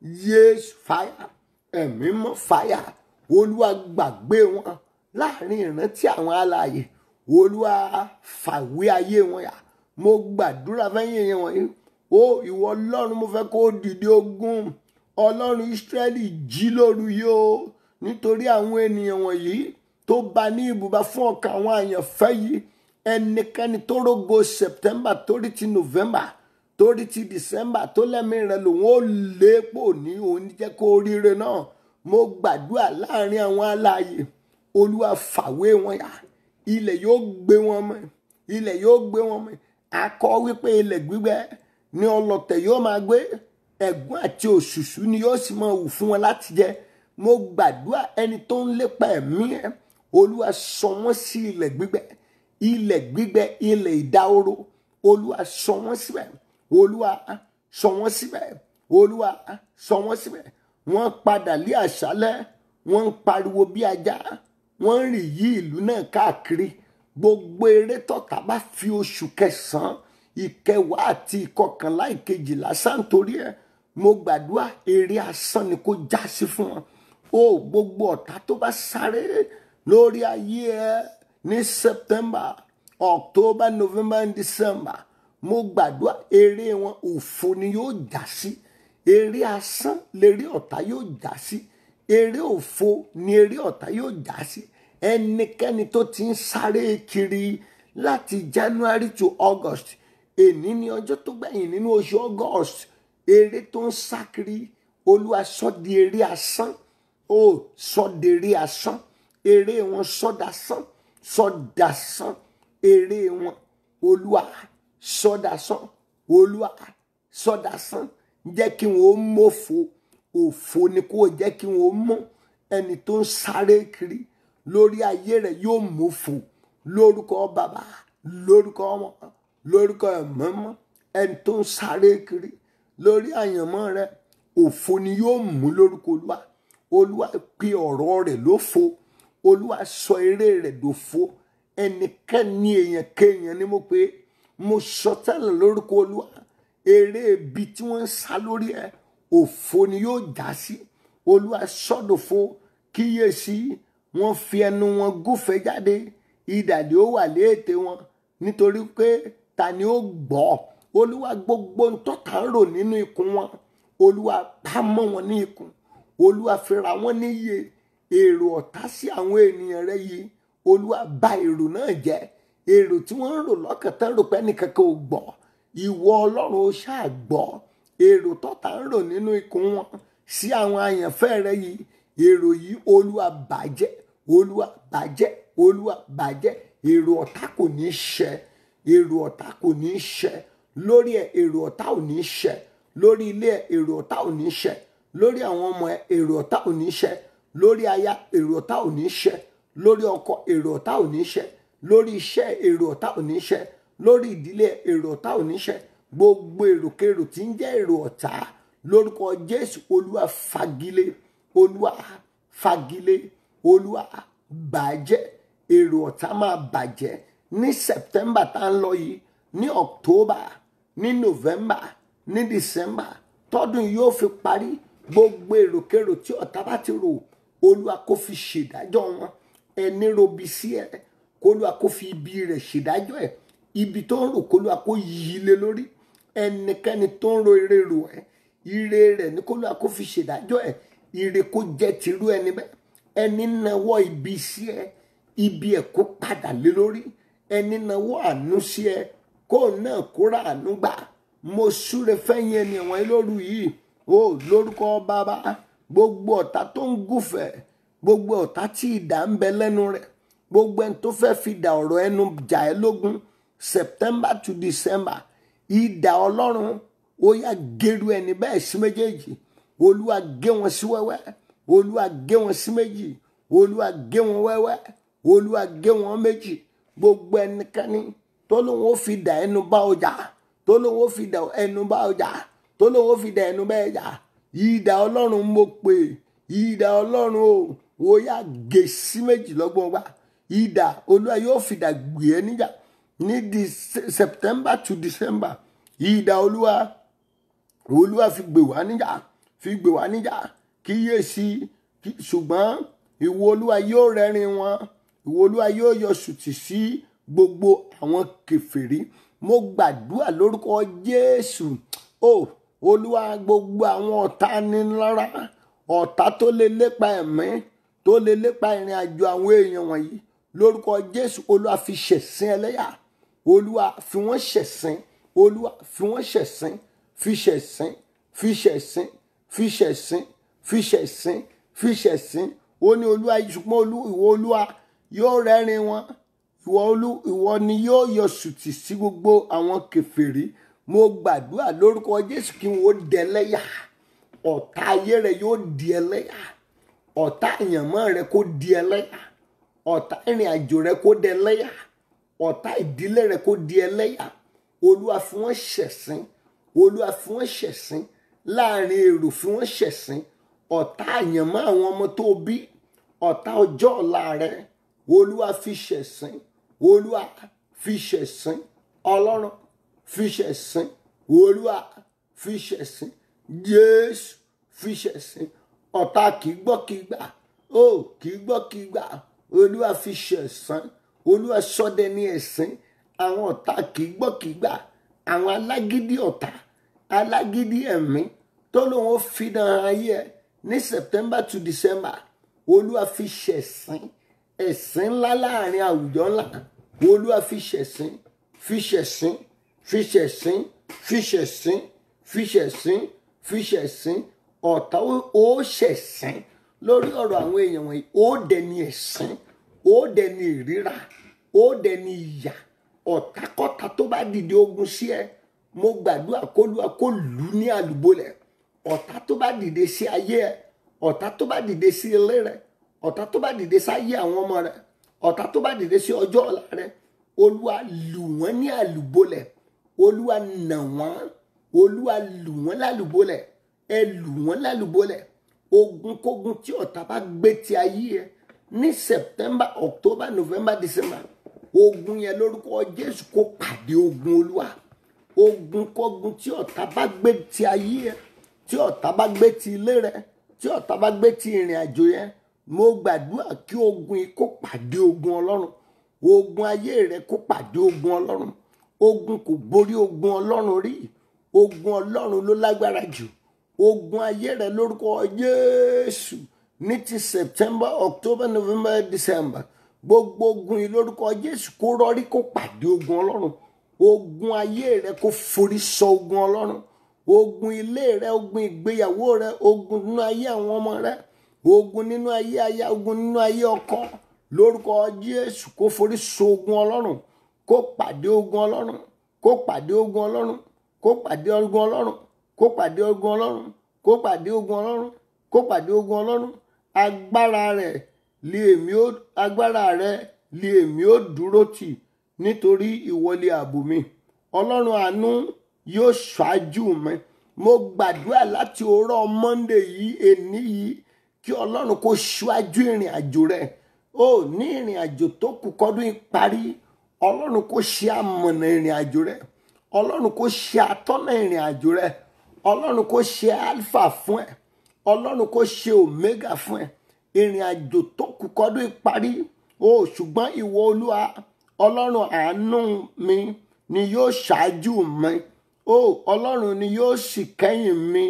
yéésù fàyà ẹ̀mí mọ́ fàyà olúwa gbàgbé wọn láàrin ìrántí àwọn alààyè olúwa fàwé ayé wọn yà mo gbàdúrà fẹ́yìn yẹn wọ̀nyí ó ìwọ ọlọ́run mo fẹ́ kó o dìde ogun ọlọ́run ìsírẹ́lì jí lóru yìí o nítorí àwọn ènìyàn wọ̀nyí tó bá ní ibùba fún ọkàn àwọn àyànfẹ́ yìí ẹnikẹ́ni tó rógo september torí ti november torí ti december tó lẹ́mìí rẹ lòun ó léèpò ní òun jẹ́ kó ríire náà mo gbàdúrà láàrin àwọn alààyè olúwa fàwé wọn yá ilẹ̀ yóò gbé wọn mọ́ ilẹ̀ yóò gbé wọn mọ́ akọ wípé ilẹ̀ gbígbẹ ní ọlọ̀tẹ̀ yóò máa gbé ẹ̀gún àti òṣùṣú ni yóò sì máa wù fún wọn láti jẹ mo gbàdúrà ẹni tó ń lépa ẹ̀mí ẹ̀ olúwa sọ wọ́n sí ilẹ̀ gbígbẹ ilẹ̀ gbígbẹ ilẹ̀ ìdáhóró olúwa sọ wọ́n síbẹ̀ olúwa sọ wọ́n síbẹ̀ olúwa sọ wọ́n síbẹ̀ wọ́n padà lé àṣálẹ́ wọ́n ń pariwo bí ajá wọ́n ń rìn yí ìlú náà káàkiri gbogbo eré tọ́ta bá fi oṣù kẹsàn-án ìkẹwàá àti ìkọkànlá ìkejìlá sáńtorí ẹ̀ mo gbàdúrà eré asán ni kó já sí fún wọn o gbogbo ọ̀tá tó bá sáré lórí ayé ẹ ní september october november and december mo gbàdúrà eré wọn òfo ni yóò já sí eré asán léré ọ̀tá yóò já sí eré òfo ni eré ọ̀tá yóò já sí ẹnikẹ́ni tó ti ń sáré kiri láti january to august èní ni ọjọ́ tó gbẹ̀yìn nínú oṣù august eré tó ń sá kiri olúwa sọ di eré asán ó sọ di eré asán eré wọn sọdásán sọdásán eré wọn olúwa sọdásán olúwa sọdásán jẹ́ kí wọn ó mọ̀fo òfo ni kó jẹ́ kí wọn ó mọ̀ ẹni tó ń sáré kiri lórí ayé rẹ̀ yóò mọ̀fo lórúkọ bàbá lórúkọ ọmọ lórúkọ ẹ̀mọ́mọ́ ẹni tó ń sáré kiri lórí àyànmọ́ rẹ̀ òfo ni yóò mú lórúkọ olúwa olúwa pe ọ̀rọ̀ rẹ̀ lófo olúwa sọ eré rẹ̀ dòfo ẹnikẹ́ni èèyàn kéèyàn ni mo pé mo sọ tẹ́lẹ̀ lórúkọ olúwa eré ibi tí wọ́n ń sá lórí ẹ̀ òfo ni yóò já sí olúwa sọ́dọ̀fo kíyèsí wọ́n fi ẹnu wọn gúfẹ́ jáde ìdàdí ó wà léètè wọn nítorí pé ta ni ó gbọ́ olúwa gbogbo ń tọ́ta ń rò nínú ikùn wọn olúwa bá mọ́ wọn ní ikùn olúwa fira wọn níyè èrò ọ̀tá sí àwọn ènìyàn rẹ yìí olúwa bà èrò náà jẹ́ èrò tí wọ́n ń rò lọ́kàn tán rò pé ẹnìkankan ò gbọ́ ìwọ ọlọ́run ó ṣáà gbọ́ èrò tọ́ta ń rò nínú ikùn wọn sí àwọn àyànfẹ́ rẹ yìí èrò yìí olúwa bàjẹ́ olúwa bàjẹ́ olúwa bàjẹ́ èrò ọ̀tá kò ní ṣẹ èrò ọ̀tá kò ní ṣẹ lórí ẹ èrò ọ̀tá ò ní ṣẹ lórí ilé ẹ èrò ọ̀tá ò ní ṣẹ lórí àwọn ọmọ ẹ èrò ọ̀tá ò ní ṣẹ lórí aya èrò ọ̀tá ò ní ṣẹ lórí ọkọ èrò ọ̀tá ò ní ṣẹ lórí iṣẹ́ èrò ọ̀tá ò ní ṣẹ lórí ìdílé èrò ọ̀tá ò ní ṣẹ gbogbo èròkèrò tí ń jẹ́ èrò ọ̀tá lórúkọ jésù olúwa fagilé olúwa fagilé olúwa bàjẹ́ èrò ọ̀tá máa bàjẹ́ ní september tá ń lọ yìí ní october ní november ní december tọdún yóò fi parí gbogbo èròkèrò tí ọ̀tá bá ti rò olúwa kó fi ṣèdájọ́ wọn ẹni robi sí ẹ kólúwa kó fi ibi rẹ̀ ṣèdájọ́ ẹ ibi tó ń rò kólúwa kó yí lé lórí ẹnikẹ́ni tó ń ro ire rò ẹ ire rẹ̀ ní kólúwa kó fi ṣèdájọ́ ẹ ire kó jẹ́ tìrú ẹni bẹ́ẹ̀ ẹni nawọ́ ibi sí ẹ ibi ẹ̀ kó padà lé lórí ẹni nawọ́ àánú sí ẹ kó náà kóra àánú gbà mo súre fẹ́yìn ẹni ẹ̀wọ̀n lóru yìí o lórúkọ bàbá gbogbo ọ̀tá tó ń gùfẹ̀ gbogbo ọ̀tá tí ìdá ń bẹ lẹ́nu rẹ̀ gbogbo ẹni tó fẹ́ fi dà ọ̀rọ̀ ẹnu jà ẹ́ lógún september to december ìdá ọlọ́run ó yá gẹrù ẹni bẹ́ẹ̀ sí méjèèjì olúwa gé wọn sí wẹ́wẹ́ olúwa gé wọn sí méjì olúwa gé wọn wẹ́wẹ́ olúwa gé wọn méjì gbogbo ẹnikẹ́ni tó lóun ó fi dà ẹnu bá ọjà tó lóun ó fi dà ẹnu bá ọjà tó lóun ó fi dà ẹnu bá ẹjà ìdá ọlọ́run mo pè ìdá ọlọ́run o ó yá gé sí méjì lọ́gbọ̀n wa ìdá olúwa yóò fi dà gbé ẹ níjà ní di september to december ìdá olúwa olúwa fi gbé wá níjà fi gbé wá níjà kíyèsí ṣùgbọ́n ìwọ olúwa yóò rẹ́rìn wọn ìwọ olúwa yóò yọ sùtì sí gbogbo àwọn kèfèrí mo gbàdúrà lórúkọ jésù o olúwa gbogbo àwọn ọ̀tá nílára ọ̀tá tó lè lépa ẹ̀mí tó lè lépa ìrìn àjò àwọn èèyàn wọ̀nyí lórúkọ jésù olúwa fi ṣẹ̀sín ẹlẹ́yà olúwa fi wọ́n ṣẹ̀sín olúwa fi wọ́n ṣẹ̀sín fi ṣẹ̀sín fi ṣẹ̀sín fi ṣẹ̀sín fi ṣẹ̀sín fi ṣẹ̀sín ó ní olúwa ṣùgbọ́n ìwọ olúwa yóò rẹ́rìn wọn ìwọ olú ìwọ ni yóò yọ sùtì sí gbogbo àwọn kèfèrí mo gbàdúrà lórúkọ jésù kí wọn ó dẹlẹ́yà ọ̀tá ayé rẹ yóò di ẹlẹ́yà ọ̀tá àyànmọ́ rẹ kó di ẹlẹ́yà ọ̀tá ìrìn àjò rẹ kó di ẹlẹ́yà ọ̀tá ìdílé rẹ kó di ẹlẹ́yà olúwa fi wọ́n ṣẹ̀sín olúwa fi wọ́n ṣẹ̀sín láàrin èrò fi wọ́n ṣẹ̀sín ọ̀tá àyànmọ́ àwọn ọmọ tó bí ọ̀tá ọjọ́ ọ̀la rẹ olúwa fi ṣẹ̀sín olúwa fi ṣẹ̀sín ọlọ́run fi ṣẹ̀sín olúwa fi ṣẹ̀sín jésù fi ṣẹ̀sín ọ̀tá kìí gbọ́ kìí gbà ó kìí gbọ́ kìí gbà olúwa fi ṣẹ̀sín olúwa sọdẹ ní ẹ̀sín àwọn ọ̀tá kìí gbọ́ kìí gbà àwọn alágídí ọ̀tá alágídí ẹ̀mí tó lóun ó fi dàn ayé ẹ ní september to december olúwa fi ṣẹ̀sín ẹ̀sín ńlá láàrin àwùjọ ńlá olúwa fi ṣẹ̀sín fi ṣẹ̀sín fi ṣẹ̀sín fi ṣẹ̀sín fi ṣẹ̀sín fi ṣẹ̀sín ọ̀tá ó ṣẹ̀sín lórí ọ̀rọ̀ àwọn èèyàn wọ̀nyí ó dẹni ẹ̀sín ó dẹni ìríra ó dẹni ìyà ọ̀tákọ́ta tó bá dìde ogun sí ẹ mo gbàdúrà kólúwa kó lù ú ní àlùbọ́lẹ̀ ọ̀tá tó bá dìde sí ayé ẹ ọ̀tá tó bá dìde sí ilé rẹ ọ̀tá tó bá dìde sáyé àwọn ọmọ rẹ ọ̀tá tó bá dìde sí ọjọ́ ọ̀la rẹ olúwa lù wọ́n ní àlùbọ́lẹ̀ olúwa nà wọ́n olúwa lù wọ́n lálùbọ́lẹ̀ ẹ lù wọ́n lálùbọ́lẹ̀ ogunkógun tí ọ̀tá bá gbé ti ayé ẹ ní september october november december ogun yẹn lórúkọ jésù kó pàdé ogun olúwa ogun kọgun tí ọ̀tá bá gbé ti ayé ẹ tí ọ̀tá bá gbé ti ilé rẹ tí ọ̀tá bá gbé ti ìrìn àjò yẹn mo gbàdúrà kí ogun yìí kó pàdé ogun ọlọ́run ogun ayé rẹ kó pàdé ogun ọlọ́run ogun kò borí ogun ọlọ́run rí ogun ọlọ́run ló lágbára jù ogun ayé rẹ lórúkọ jésù ní ti september october november december gbogbo ogun yìí lórúkọ jésù kó rọrí kó pàdé ogun ọlọ́run ogun ayé rẹ kó forí sọ ogun ọlọ́run ogun ilé rẹ ogun ìgbéyàwó rẹ ogun nínú ayé àwọn ọmọ rẹ ogun nínú ayé aya ogun nínú ayé ọkọ lórúkọ jésù kó forí sọ ogun ọlọ́run kó pàdé ogun ọlọ́run kó pàdé ogun ọlọ́run kó pàdé ogun ọlọ́run kó pàdé ogun ọlọ́run kó pàdé ogun ọlọ́run kó pàdé ogun ọlọ́run agbára rẹ lé èmi ó agbára rẹ lé èmi ó dúró tì nítorí ìwọlé ààbò mi ọlọ́run àánú yóò ṣáájú mi mo gbàdúrà láti òórọ̀ monday yìí èní yìí kí ọlọ́run kó ṣáájú ìrìn àjò rẹ ó ní ìrìn àjò tó kù kọ́dún yìí parí ọlọ́run kó ṣe amọ̀nà ìrìn àjò rẹ ọlọ́run kó ṣe atọ́nà ìrìn àjò rẹ ọlọ́run kó ṣe alpha fún ẹ ọlọ́run kó ṣe omega fún ẹ ìrìn àjò tó kù kọ́dún yìí parí ó ṣùgbọ́n ìwọ olúwa ọlọ́run àánú mi ni yóò ṣáájú mi ó ọlọ́run ni yóò sì kẹ́yìn mi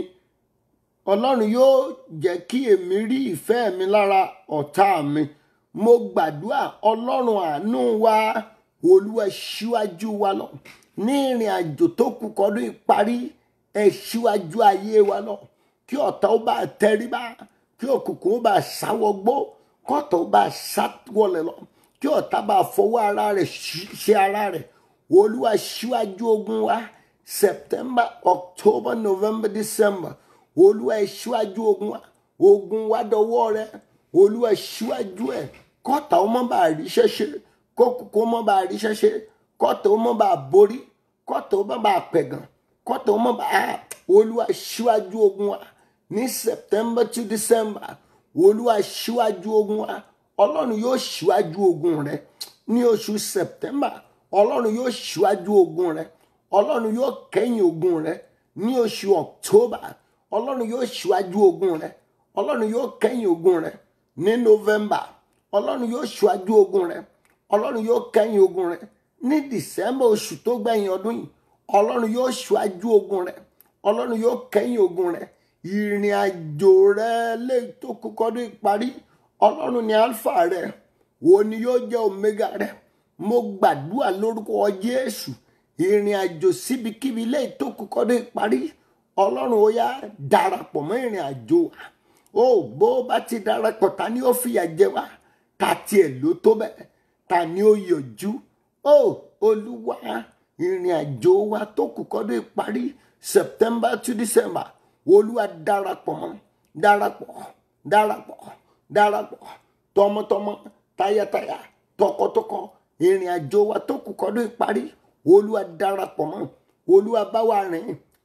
ọlọ́run yóò jẹ́ kí èmi rí ìfẹ́ mi lára ọ̀tá mi mo gbàdúrà ọlọ́run àánú wa olúwa ṣíwájú wa lọ ní ìrìn àjò tó kù kọ́dún ìparí ẹ ṣíwájú ayé wa lọ kí ọ̀tá ó bá tẹríba kí òkùnkùn ó bá sáwọgbó kọ́tà ó bá sáwọlẹ lọ kí ọ̀tá bá fọwọ́ ara rẹ̀ ṣe ara rẹ̀ olúwa ṣíwájú ogun wa september october november december olúwa ẹ ṣíwájú ogun wa ogun wa dọwọ́ rẹ olúwa ṣíwájú ẹ kọ́tà ó mọ́ bá rí ṣẹ́ṣe kókòkò mọ́ bá rí ṣẹ́ṣe kọ́tà ó mọ́ bá borí kọ́tà ó mọ́ bá pẹ̀gàn kọ́tà ó mọ́ bá olúwa ṣíwájú ogun wa ní september to december olúwa ṣíwájú ogun wa ọlọ́run yóò ṣíwájú ogun rẹ ní oṣù september ọlọ́run yóò ṣíwájú ogun rẹ ọlọ́run yóò kẹ́yìn ogun rẹ ní oṣù october ọlọ́run yóò ṣíwájú ogun rẹ ọlọ́run yóò kẹ́yìn ogun rẹ ní november ọlọ́run yóò ṣíwájú ogun rẹ ọlọ́run yóò kẹ́yìn ogun rẹ ní december oṣù tó gbẹ̀yìn ọdún yìí ọlọ́run yóò ṣíwájú ogun rẹ ọlọ́run yóò kẹ́yìn ogun rẹ ìrìn àjò rẹ lè tó kọ́kọ́dún ìparí ọlọ́run ní alpha rẹ wo ni yóò jẹ́ omega rẹ mo gbàdúrà lórúkọ jésù ìrìn àjò síbikíbi lè tó kọ́kọ́dún ìparí ọlọ́run ó yá darapọ̀ mọ́ ìrìn àjò wa ó bó bá ti darapọ̀ ta ni ó fìyà jẹ wá ta tiẹ̀ ló tó bẹ́ẹ̀ ta ni ó yọjú ó olúwa ìrìn àjò wa tó kù kọ́dún ìparí september to december olúwa darapọ̀ mọ́ darapọ̀ darapọ̀ darapọ̀ tọmọtọmọ tayátayá tọkọtọkọ ìrìn àjò wa tó kù kọ́dún ìparí olúwa darapọ̀ mọ́ olúwa bá wa rìn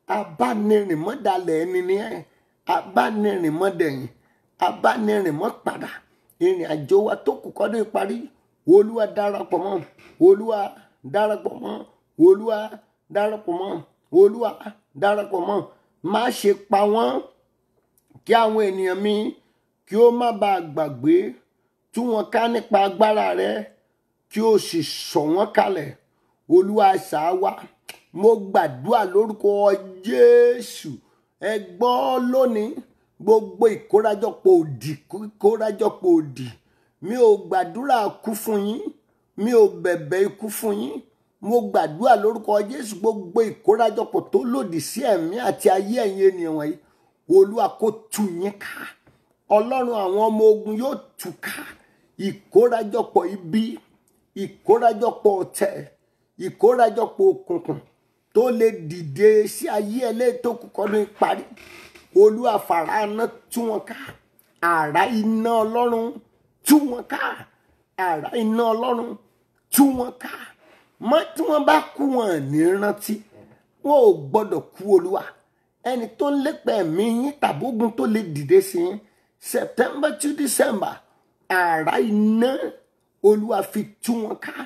abánirìnmọ́dalẹ̀ ẹni ni ẹ́ abánirìnmọ́dẹ̀yìn abánirìnmọ́ padà ìrìn àjò wa tó kù kọ́dún ìparí olúwa darapọ̀ mọ́ olúwa darapọ̀ mọ́ olúwa darapọ̀ mọ́ olúwa darapọ̀ mọ́ má ṣe pa wọ́n kí àwọn ènìyàn mi kí ó má bàa gbàgbé tú wọn ká nípa agbára rẹ kí o sì sọ wọ́n kalẹ̀ olúwa ṣáá wa mo gbàdúrà lórúkọ jésù ẹ gbọ́ lónìí gbogbo ìkórajọpọ̀ òdì ìkórajọpọ̀ òdì mi ò gbàdúrà kú fún yín mi ò bẹ̀bẹ̀ ikú fún yín mo gbàdúrà lórúkọ jésù gbogbo ìkórajọpọ̀ tó lòdì sí ẹ̀mí àti ayé ẹ̀yin ènìyàn wọ̀nyí olúwa kó tú yín ká ọlọ́run àwọn ọmọ ogun yóò tú ká ìkórajọpọ̀ ibi ìkórajọpọ̀ ọ̀tẹ̀ ìkórajọpọ̀ òkùnkùn tó lè dìde sí ayé ẹlẹ́tọ́ kọ́dún parí olúwa fàràánà tú wọn ká àrá iná ọlọ́run tú wọn ká àrá iná ọlọ́run tú wọn ká mọ́ tí wọ́n bá kú wọn ní rántí wọn ò gbọ́dọ̀ kú olúwa ẹni tó ń lépa ẹ̀mí yín tàbógun tó lè dìde sí yín september to december àrá iná olúwa fi tú wọn ká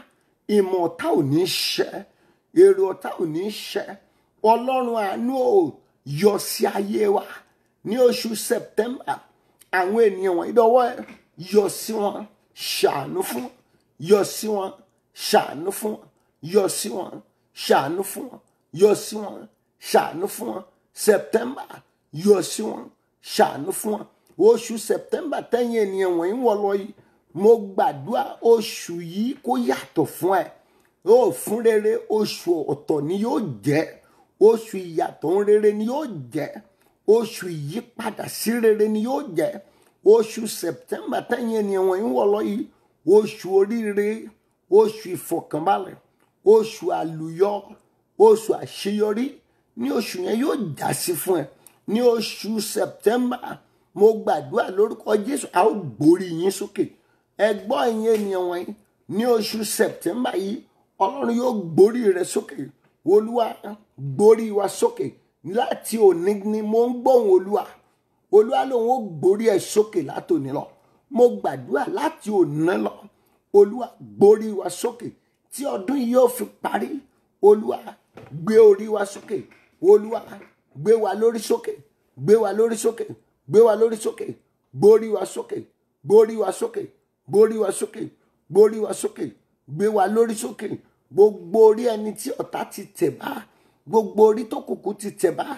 ìmọ̀ ọ̀tá ò ní ṣẹ èrò ọ̀tá ò ní ṣẹ ọlọ́run àánú ò yọ sí ayé wa ní oṣù september àwọn ènìyàn wọ̀nyí dọ́wọ́ ẹ yọ sí wọn ṣàánú fún wọn yọ sí wọn ṣàánú fún wọn yọ sí wọn ṣàánú fún wọn yọ sí wọn ṣàánú fún wọn september yọ sí wọn ṣàánú fún wọn oṣù september tẹ́yìn ènìyàn wọ̀nyí wọ̀ lọ yìí mo gbàdúrà oṣù yìí kó yàtọ̀ fún ẹ ó fún rere oṣù ọ̀tọ̀ ni yóò jẹ́ oṣù ìyàtọ̀ ń rere ni yóò jẹ́ oṣù ìyípadà sí rere ni yóò jẹ́ oṣù september tẹ́yìn ènìyàn wọ̀nyí wọ̀ lọ yìí oṣù oríire oṣù ìfọ̀kànbalẹ̀ oṣù àlùyọ oṣù àṣeyọrí ní oṣù yẹn yóò já sí fún ẹ ní oṣù september mo gbàdúrà lórúkọ jésù a ó gbórí yín sókè ẹ gbọ́ ẹ̀yin ènìyàn wọ̀nyí ní oṣù september yìí ọlọ́run yóò gbórí rẹ sókè olúwa gbórí wa sókè láti òní ni mo ń gbóhùn olúwa olúwa lòun ó gbórí ẹ sókè látòní lọ mo gbàdúrà láti òní lọ olúwa gbórí wa sókè tí ọdún yìí yóò fi parí olúwa gbé orí wa sókè olúwa gbé wa lórí sókè gbé wa lórí sókè gbé wa lórí sókè gbórí wa sókè gbórí wa sókè gbórí wa sókè gbórí wa sókè gbé wa lórí sókè gbogbo orí ẹni tí ọ̀tá ti tẹ̀ bá gbogbo orí tó kùkù ti tẹ̀ bá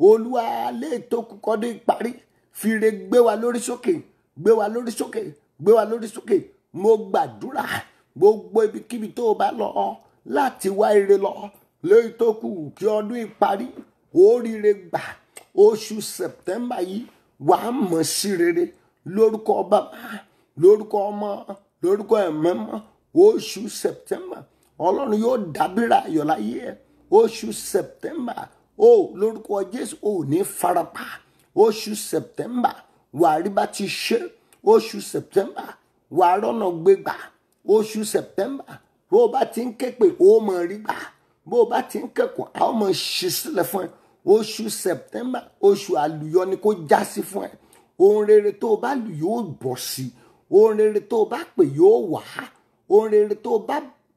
olúwa lè tó kùkọ́ dé parí fìrè gbé wa lórí sókè gbé wa lórí sókè gbé wa lórí sókè mo gbàdúrà gbogbo ibikíbi tó o bá lọ láti wá ire lọ lórí tó kù kí ọdún ìparí oríire gbà oṣù september yìí wàá mọ̀ sí rere lórúkọ bàbá lórúkọ ọmọ lórúkọ ẹ̀mẹ́mọ́ oṣù september ọlọ́run yóò dábìrà ayọ̀ láyé ẹ̀ oṣù september ó lórúkọ jésù ò ní farapa oṣù september wàá rí bá ti ṣe oṣù september wàá rọ́nà gbégbà oṣù september bó o bá ti ń ké pé ó mọ̀ rí gbà bó o bá ti ń kẹ́kọ̀ọ́ a ó mọ̀ ṣe sílẹ̀ fún ẹ oṣù september oṣù àlùyọ ni kó já sí fún ẹ ohun rere tó o bá lù yóò bọ̀ sí ohun rere tó o bá pè yóò wá ohun rere tó o bá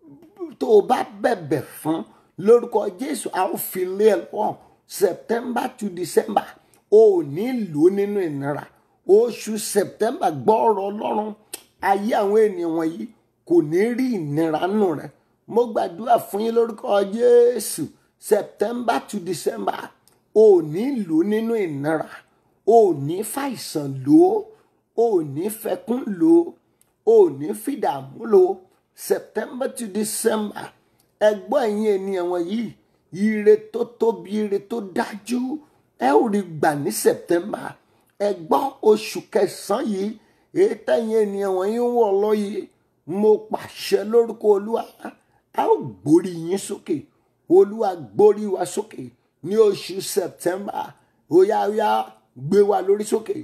tó o bá bẹ̀bẹ̀ fún lórúkọ jésù a ó fi lé ẹ lọ september to december o ò ní lò nínú ìnira oṣù september gbọ́ ọ̀rọ̀ ọlọ́run ayé àwọn ènìyàn wọ̀nyí kò ní rí ìnira nù rẹ mo gbàdúrà fún yín lórúkọ jésù september to december o ò ní lò nínú ìnira o ò ní fàìsàn lò ó o ò ní fẹkún lò ó o ò ní fìdààmú lò ó september to december ẹgbọ́n ẹ̀yin ènìyàn wọ̀nyí ire tó tóbi ire tó dájú ẹ ò rí gbà ní september ẹgbọ́n oṣù kẹsàn-án yìí èyí tẹ̀yìn ènìyàn wọ̀nyí ń wọ̀ lọ yìí mo pàṣẹ lórúkọ olúwa a ó gbórí yín sókè olúwa gbórí wa sókè ní oṣù september óyá óyá gbé wa lórí sókè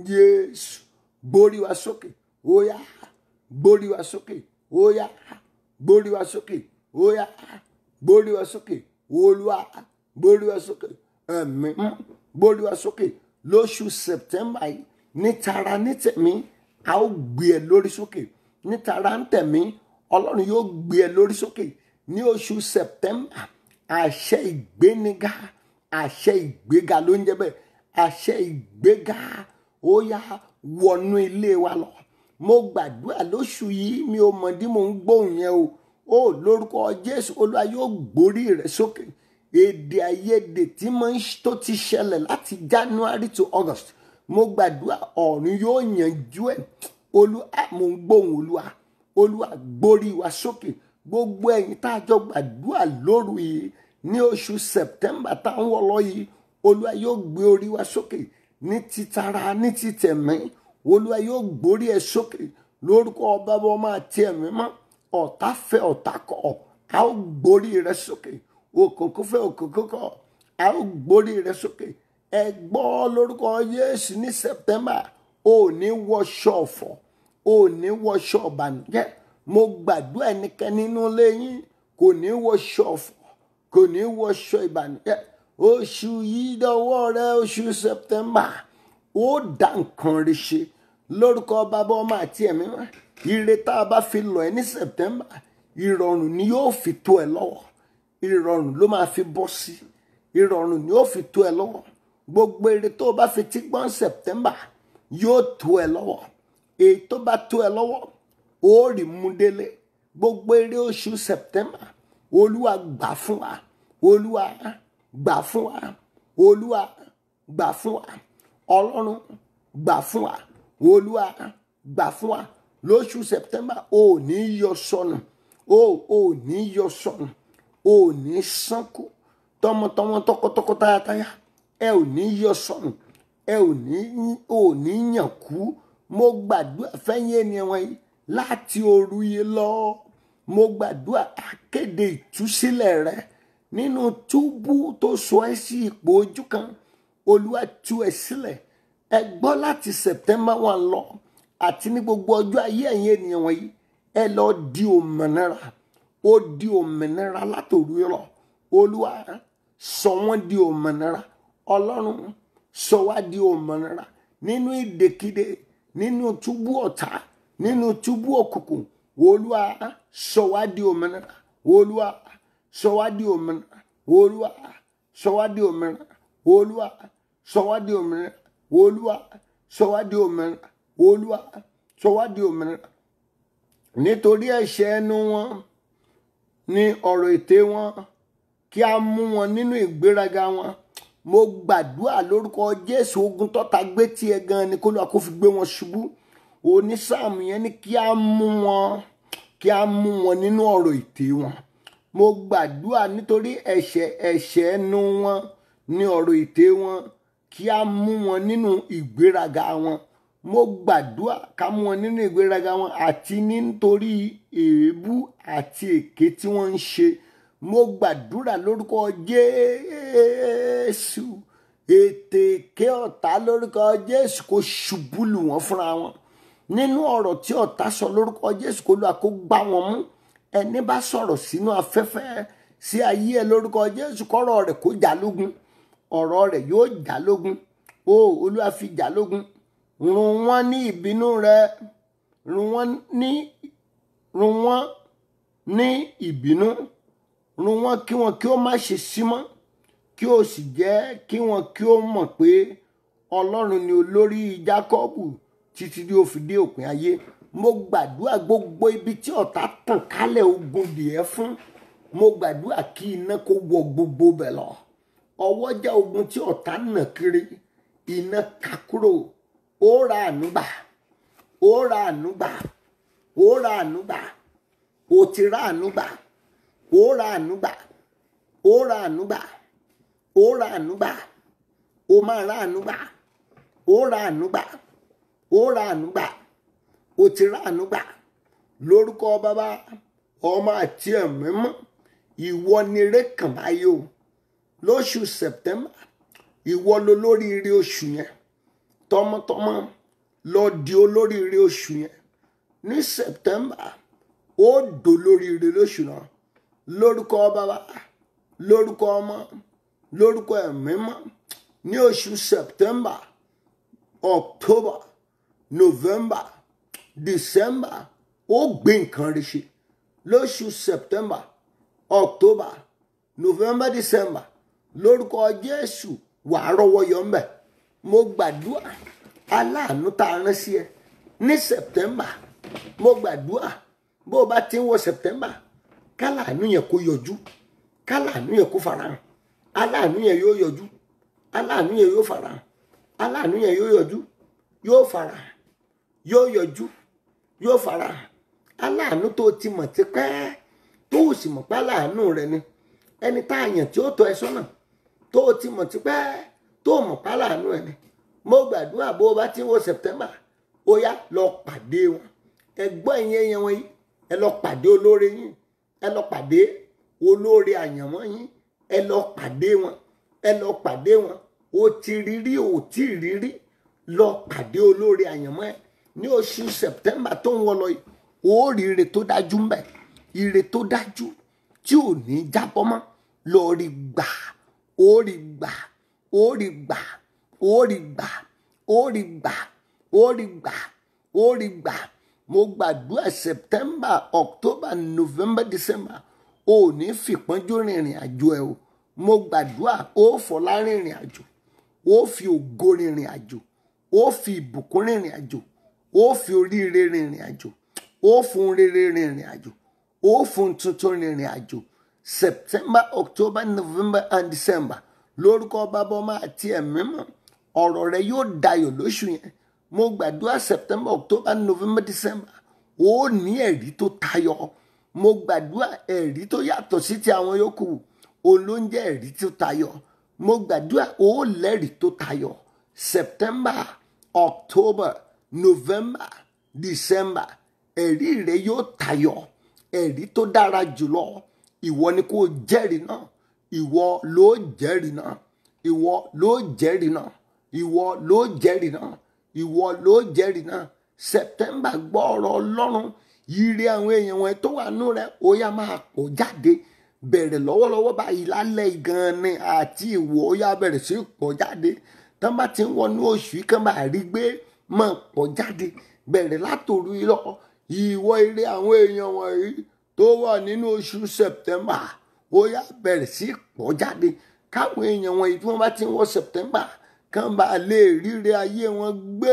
jésù gbórí wa sókè óyá gbórí wa sókè óyá gbórí wa sókè óyá gbórí wa sókè olúwa gbórí wa sókè ẹ̀mí gbórí wa sókè lóṣù september yìí ní tara ní tẹ̀mí a ó gbé ẹ lórí sókè ní tara ń tẹ̀mí ọlọ́run yóò gbé ẹ lórí sókè ní oṣù september àṣẹ ìgbéniga àṣẹ ìgbéga ló ń jẹ bẹ́ẹ̀ àṣẹ ìgbéga ó yá wọnú ilé wa lọ mo gbàdúrà lóṣù yìí mi ò mọ̀ dí mò ń gbóhùn yẹn o ó lórúkọ jésù olúwa yóò gbórí rẹ sókè èdè àìyedè tí mo ń tó ti ṣẹlẹ̀ láti january to august mo gbàdúrà ọ̀run yóò yanjú ẹ̀ olúwa mo ń gbóhùn olúwa olúwa gbórí wa sókè gbogbo ẹ̀yin tá a jọ gbàdúrà lóru yìí ní oṣù september táwọn wọlọ yìí olúwa yóò gbé orí wa sókè ní titara ní titẹ̀mí olúwa yóò gbórí ẹ sókè lórúkọ ọba ọmọ àti ẹ̀mí mọ́ ọ̀tá fẹ́ ọ̀tá kọ̀ a ó gbórí rẹ sókè òkùnkùn fẹ́ òkùnkùn kọ̀ a ó gbórí rẹ sókè ẹ gbọ́ lórúkọ yéésù ní september ò ní wọṣọ ọ̀fọ̀ ò ní wọṣọ ọ̀bànújẹ́ mo gbàdúrà ẹnikẹ́ni nínú ilé yín kò ní wọṣọ ọ̀fọ̀ kò ní wọṣọ ìbànújẹ́ oṣù yìí dọwọ́ rẹ oṣù september ó dá nǹkan rí ṣe lórúkọ bàbá ọmọ àti ẹ̀mí wọn ire tá a bá fi lọ ẹ ní september ìrọ̀rùn ni yóò fi tó ẹ lọ́wọ́ ìrọ̀rùn ló máa fi bọ́ sí ìrọ̀rùn ni yóò fi tó ẹ lọ́wọ́ gbogbo èrè tó o bá fi tí gbọ́n September yóò tó ẹ lọ́wọ́ èyí tó bá tó ẹ lọ́wọ́ ó rí mú délé gbogbo èrè oṣù September olúwa gbà fún wa olúwa gbà fún wa olúwa gbà fún wa ọlọ́run gbà fún wa olúwa gbà fún wa lóṣù September ò ní yọ sọnù o ò ní yọ sọnù o ò ní sánkù tọmọtọmọ tọkọtọkọ tayátayá ẹ ò ní yọ sọnù ẹ ò ní ò ní yàn kú mo gbàdúrà fẹ́yìn ènìyàn wọ̀nyí láti òru yìí lọ mo gbàdúrà akéde ìtúsílẹ̀ rẹ nínú túbú tó sọ ẹ́ sí ipò ojú kan olúwa tú ẹ sílẹ̀ ẹ gbọ́ láti September one lọ àti ní gbogbo ọjọ́ ayé ẹ̀yin ènìyàn wọ̀nyí ẹ lọ di òmìnira ó di òmìnira látòru lọ olúwa sọ wọ́n di òmìnira ọlọ́run sọ wá di òmìnira nínú ìdèkídè nínú túbú ọ̀tá nínú túbú òkùnkùn olúwa sọ wá di òmìnira olúwa sọ wá di òmìnira olúwa sọ wá di òmìnira olúwa sọ wá di òmìnira olúwa sọ wá di òmìnira olúwa sọ wá di òmìnira nítorí ẹ̀ṣẹ̀ ẹnu wọn ní ọ̀rọ̀ ètè wọn kí a mú wọn nínú ìgbéraga wọn mo gbàdúrà lórúkọ jésù ogun tọ́ta gbé tiẹ̀ gan ni kó lóa kó fi gbé wọn ṣubú onísáàmù yẹn ni kí a mú wọn kí a mú wọn nínú ọ̀rọ̀ ètè wọn mo gbàdúrà nítorí ẹ̀ṣẹ̀ ẹ̀ṣẹ̀ ẹnu wọn ní ọ̀rọ̀ ètè wọn kí a mú wọn nínú ìgbéraga wọn mo gbàdúrà ká mú wọn nínú ìgbéraga wọn àti nítorí èébú àti èké tí wọ́n ń ṣe mo gbàdúrà lórúkọ jésù ètè èké ọ̀tá lórúkọ jésù kó ṣubú lù wọ́n fúnra wọn nínú ọ̀rọ̀ tí ọ̀tá sọ lórúkọ jésù kó lóa kó gbá wọn mú ẹni bá sọ̀rọ̀ sínú afẹ́fẹ́ sí ayé ẹ lórúkọ jésù kọ́rọ̀ rẹ̀ kó jà lógun ọ̀rọ̀ rẹ̀ yóò jà lógun o olúwa fi jà lógun run wọ́n ní ìbínú rẹ run wọ́n ní run wọ́n ní ìbínú run wọ́n kí wọn kí ó má ṣe sí mọ́ kí ó sì jẹ́ kí wọn kí ó mọ̀ pé ọlọ́run ni olórí jákọ́bù títí tí ó fi dé òpin ayé mo gbàdúrà gbogbo ibi tí ọ̀tá tàn kálẹ̀ ogun dìé fún mo gbàdúrà kí iná kó wọ gbogbo bẹ̀ lọ ọwọ́jà ogun tí ọ̀tá nà kiri iná ká kúrò ó ra ànúgbà ó ra ànúgbà ó ra ànúgbà ó ti ra ànúgbà ó ra ànúgbà ó ra ànúgbà ó ra ànúgbà ó máa ra ànúgbà ó ra ànúgbà ó ra ànúgbà ó ti ra ànúgbà lórúkọ bàbá ọmọ àti ẹ̀mí mọ́ ìwọ ni eré kàn báyìí o lóṣù September ìwọ ló lóríire oṣù yẹn tọmọtọmọ lọ di olóríire oṣù yẹn ní September ó dò lóríire lóṣù náà lórúkọ bàbá lórúkọ ọmọ lórúkọ ẹ̀mí mọ́ ní oṣù September October November December ó gbé nǹkan rí ṣe lóṣù September October November December lórúkọ Jésù wàá rọ́wọ́ yọ ńbẹ mo gbàdúrà aláàánú tá a rán sí ẹ ní September mo gbàdúrà bó o bá ti ń wọ September káláàánú yẹn kó yọjú káláàánú yẹn kó farahàn aláàánú yẹn yóò yọjú aláàánú yẹn yóò farahàn aláàánú yẹn yóò yọjú yóò farahàn yóò yọjú yóò farahàn aláàánú tó ti mọ̀ tipẹ́ tó o sì mọ̀ pé aláàánú rẹ ni ẹni tá a yàn tí ó tọ́ ẹ sọ́nà tó o ti mọ̀ tipẹ́ tó o mọ̀ pé aláàánú ẹ ni mo gbàdúrà bó o bá ti ń wọ September ó yá lọ pàdé wọn ẹgbọ́n ìyẹn yẹn wọ́n yìí ẹ lọ pàdé olóore yín ẹ lọ pàdé olóore àyànmọ́ yín ẹ lọ pàdé wọn ẹ lọ pàdé wọn o ti rírí o ti rírí lọ pàdé olóore àyànmọ́ ẹ ní oṣù September tó ń wọ lọ yìí ó rí ire tó dájú mbẹ ire tó dájú tí ò ní jábọ́ mọ́ lọ rí gbà ó rí gbà ó rí gbà ó rí gbà ó rí gbà ó rí gbà ó rí gbà mo gbàdúrà september october november december o ò ní fìpọ́njú rìnrìn àjò ẹ o mo gbàdúrà ó fọlá rìnrìn àjò ó fi ògo rìnrìn àjò ó fi ìbùkún rìnrìn àjò ó fi oríire rìnrìn àjò ó fún rere rìnrìn àjò ó fún tuntun rìnrìn àjò september october november and december lórúkọ bàbá ọmọ àti ẹ̀mí mọ́ ọ̀rọ̀ rẹ yóò dayọ̀ lóṣù yẹn mo gbàdúrà september october november december ó ní ẹ̀rí tó tayọ mo gbàdúrà ẹ̀rí tó yàtọ̀ sí ti àwọn yòókù òun ló ń jẹ́ ẹ̀rí tó tayọ mo gbàdúrà ó lẹ́rìí tó tayọ september october november december ẹ̀rí rẹ yóò tayọ ẹ̀rí tó dára jùlọ ìwọ ni kò jẹ́rìí náà ìwọ ló jẹ́rìí náà ìwọ ló jẹ́rìí náà ìwọ ló jẹ́rìí náà ìwọ ló jẹ́rìí náà september gbọ́ ọ̀rọ̀ ọlọ́run yíire àwọn èèyàn wọn tó wà nù rẹ ó yá máa pọ̀ jáde bẹ̀rẹ̀ lọ́wọ́lọ́wọ́ báyìí lálẹ́ gan ni àti ìwọ ó yá bẹ̀rẹ̀ sí pọ̀ jáde tán bá ti ń wọnú oṣù yìí kán bá rí gbé máa pọ̀ jáde bẹ̀rẹ̀ látòru lọ ìwọ ire àwọn èèyàn wọ̀nyí tó wà nínú oṣù september ó yá bẹ̀rẹ̀ sí pọ̀ jáde káwọn èèyàn wọ̀nyí tí wọ́n bá ti ń wọ september kán bá lè ríre ayé wọn gbé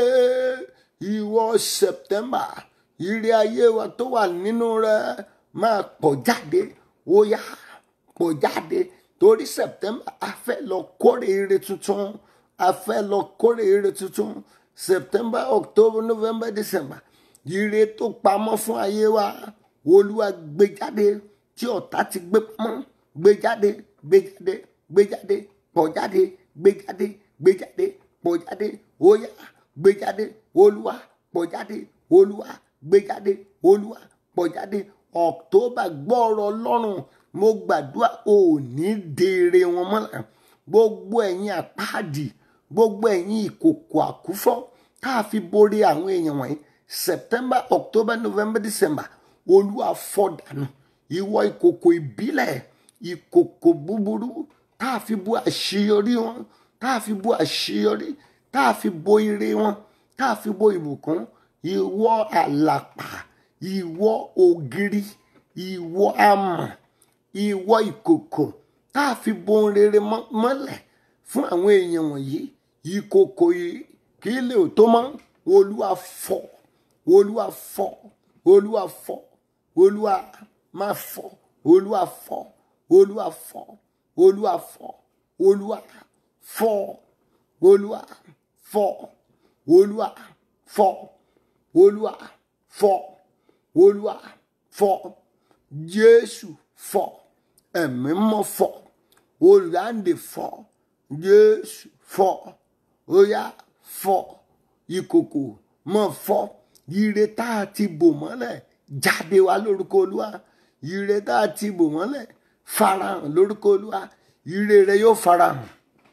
ìwọ september ire ayé wa tó wà nínú rẹ máa pọ̀ jáde ó yá pọ̀ jáde torí september a fẹ́ lọ kórè ire tuntun a fẹ́ lọ kórè ire tuntun september october november december ire tó pamọ́ fún ayé wa olúwa gbé jáde tí ọ̀tá ti gbé pamọ́ gbé jáde gbé jáde gbé jáde pọ̀ jáde gbé jáde gbé jáde pọ̀ jáde ó yá gbé jáde olúwa pọ̀ jáde olúwa gbé jáde olúwa pọ̀ jáde october gbọ́ọ̀rọ̀ ọlọ́run mo gbàdúrà ò ní dèrè wọn mọ́lẹ̀ gbogbo ẹ̀yin àpáàdì gbogbo ẹ̀yin ìkòkò àkúfọ́ tá a fi borí àwọn èèyàn wọ̀nyí september october november december olúwa fọ́ dànù ìwọ ìkòkò ìbílẹ̀ ìkòkò búburú tá a fi bo àṣeyọrí wọn tá a fi bo àṣeyọrí tá a fi bo ire wọn tá a fi bo ìbùkún ìwọ àlàpà ìwọ ògiri ìwọ amọ̀ ìwọ ìkòkò tá a fi bo ohun rere mọ́lẹ̀ fún àwọn èèyàn wọ̀nyí ìkòkò yìí kí lè tó mọ́ olúwa fọ́ olúwa fọ́ olúwa fọ́ olúwa máa fọ́ olúwa fọ́ olúwa fọ́ olúwa fọ́ olúwa fọ́ olúwa fọ́ olúwa fọ́ olúwa fọ́ olúwa fọ́ jésù fọ́ ẹ̀mí mọ́ fọ́ olùdáǹdè fọ́ jésù fọ́ óyá fọ́ ìkòkò mọ́ fọ́ ire tá a ti bò mọ́lẹ̀ jáde wá lórúkọ olúwa ire tá a ti bò mọ́lẹ̀ farahàn lórúkọ olúwa ire rẹ yóò farahàn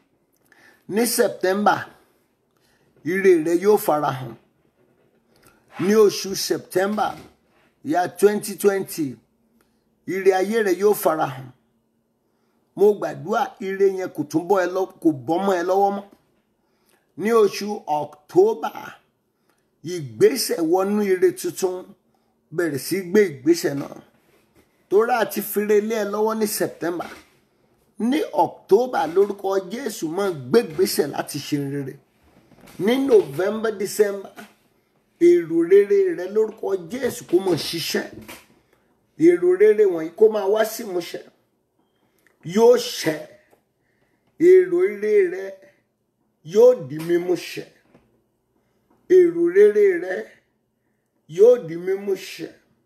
ní september ire rẹ yóò farahàn ní oṣù september ya twenty twenty ire ayé rẹ yóò farahàn mo gbàdúrà ire yẹn kò tún bọ́ ẹ lọ kò bọ́ mọ́ ẹ lọ́wọ́ mọ́ ní oṣù october ìgbésẹ̀ wọnú ire tuntun bẹ̀rẹ̀ sí gbé ìgbésẹ̀ náà tóra àti fèrè lé ẹ lọ́wọ́ ní september ní october lórúkọ jésù máa gbégbésẹ̀ láti ṣe rere ní november december èrò rere rẹ lórúkọ jésù kó mọ̀ ṣiṣẹ́ èrò rere wọ̀nyí kó máa wá sí ìmúṣẹ yóò ṣẹ èrò rere rẹ yóò di mímú ṣẹ èrò rere rẹ yóò di mímú ṣẹ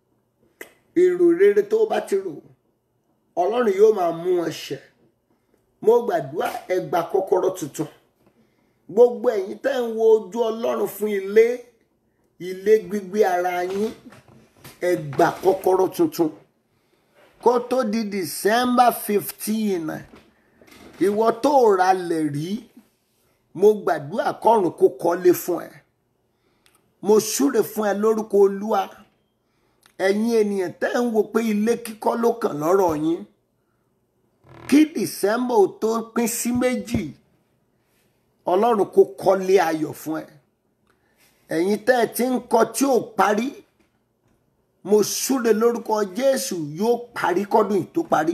èrò rere tó bá ti rò ọlọ́run yóò máa mú wọn ṣẹ mo gbàdúrà ẹ gba kọ́kọ́rọ́ tuntun gbogbo ẹ̀yin tẹ́ ń wo ojú ọlọ́run fún ilé ilé gbígbé ara yín ẹ gba kọ́kọ́rọ́ tuntun kó tó di december fifteen ìwọ tó ra lẹ̀ rí mo gbàdúrà kọ́run kó kọ́lé fún ẹ mo súre fún ẹ lórúkọ olúwa ẹ̀yin ènìyàn tẹ́ ń wo pé ilé kíkọ́ ló kàn lọ́rọ̀ yín kí december ò tó pín sí méjì ọlọ́run kó kọ́lé ayọ̀ fún ẹ ẹ̀yin tẹ́ ẹ ti ń kọ́ tí ò parí mo súre lórúkọ jésù yóò parí kọ́dún yìí tó parí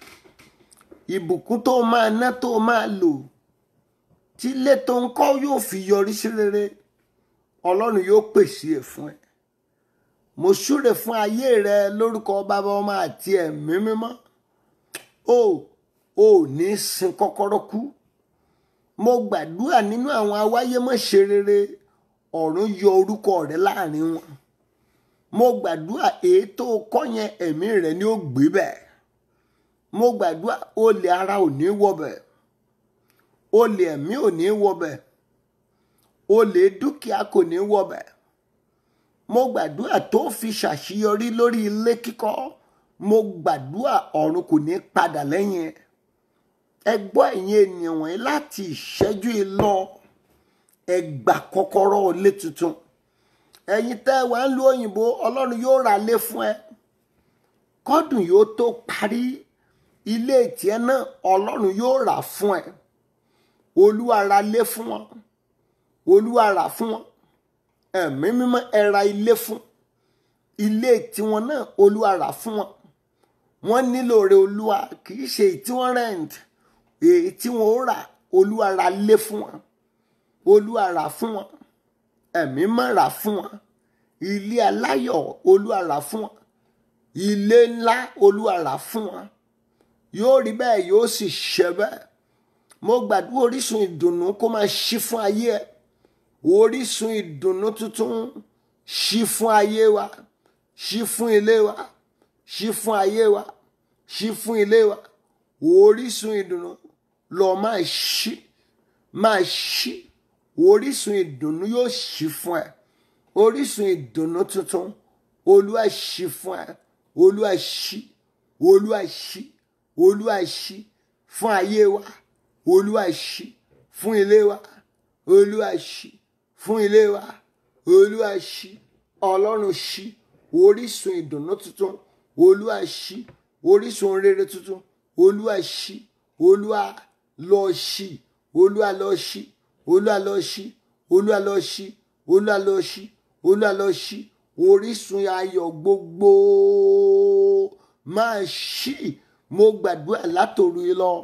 ìbùkún tó máa ná tó máa lò tí ilé tó ń kọ́ yóò fi yọrí sí rere ọlọ́run yóò pèsè ẹ̀ fún ẹ mo súre fún ayé rẹ lórúkọ bàbá ọmọ àti ẹ̀mí mímọ́ o ò ní sin kọ́kọ́rọ́ kú mo gbàdúrà nínú àwọn awáyémọ̀ṣe rere ọ̀run yọ orúkọ rẹ láàrin wọn mo gbàdúrà èyí tó kọ́ yẹn ẹ̀mí rẹ ni ó gbé bẹ́ẹ̀ mo gbàdúrà olè ara ò ní wọbẹ̀ olè ẹ̀mí ò ní wọbẹ̀ olè dúkìá kò ní wọbẹ̀ mo gbàdúrà tó fi ṣàṣeyọrí lórí ilé kíkọ́ mo gbàdúrà ọ̀run kò ní padà lẹ́yìn ẹ̀ ẹ gbọ́ ẹ̀yin ènìyàn wọ̀nyí láti ìṣẹ́jú yìí lọ ẹ gbà kọ́kọ́rọ́ ilé tuntun ẹ̀yin tẹ́ ẹ wà ń lu òyìnbó ọlọ́run yóò ra lé fún ẹ kọ́dùn yóò tó parí ilé tiẹ̀ náà ọlọ́run yóò rà fún ẹ olúwa ra lé fún wọn olúwa rà fún wọn ẹ̀mí mímọ́ ẹ ra ilé fún ilé tiwọn náà olúwa rà fún wọn wọ́n nílò rẹ̀ olúwa kì í ṣe èyí tí wọ́n rent èyí tí wọ́n ó rà olúwa ra lé fún wọn olúwa rà fún wọn ẹ̀mí mọ́ rà fún wọn ilé aláyọ̀ olúwa rà fún wọn ilé ńlá olúwa rà fún wọn yóò rí bẹ́ẹ̀ yóò sì ṣe bẹ́ẹ̀ mo gbàdúrà orísun ìdùnnú kó máa ṣí fún ayé ẹ orísun ìdùnnú tuntun ṣí fún ayé wa ṣí fún ilé wa ṣí fún ayé wa ṣí fún ilé wa orísun ìdùnnú lọ máa ṣí máa ṣí orísun ìdùnnú yóò ṣí fún ẹ orísun ìdùnnú tuntun olúwa ṣí fún ẹ olúwa ṣí olúwa ṣí olúwa ṣí fún ayé wa olúwa ṣí fún ilé wa olúwa ṣí fún ilé wa olúwa ṣí ọlọ́run ṣí orísun ìdùnnú tuntun olúwa ṣí orísun rere tuntun olúwa ṣí olúwa lọ ṣí olúwa lọ ṣí olúwa lọ ṣí olúwa lọ ṣí olúwa lọ ṣí olúwa lọ ṣí orísun ayọ̀ gbogbo máa ṣí mo gbàdúrà látòru yìí lọ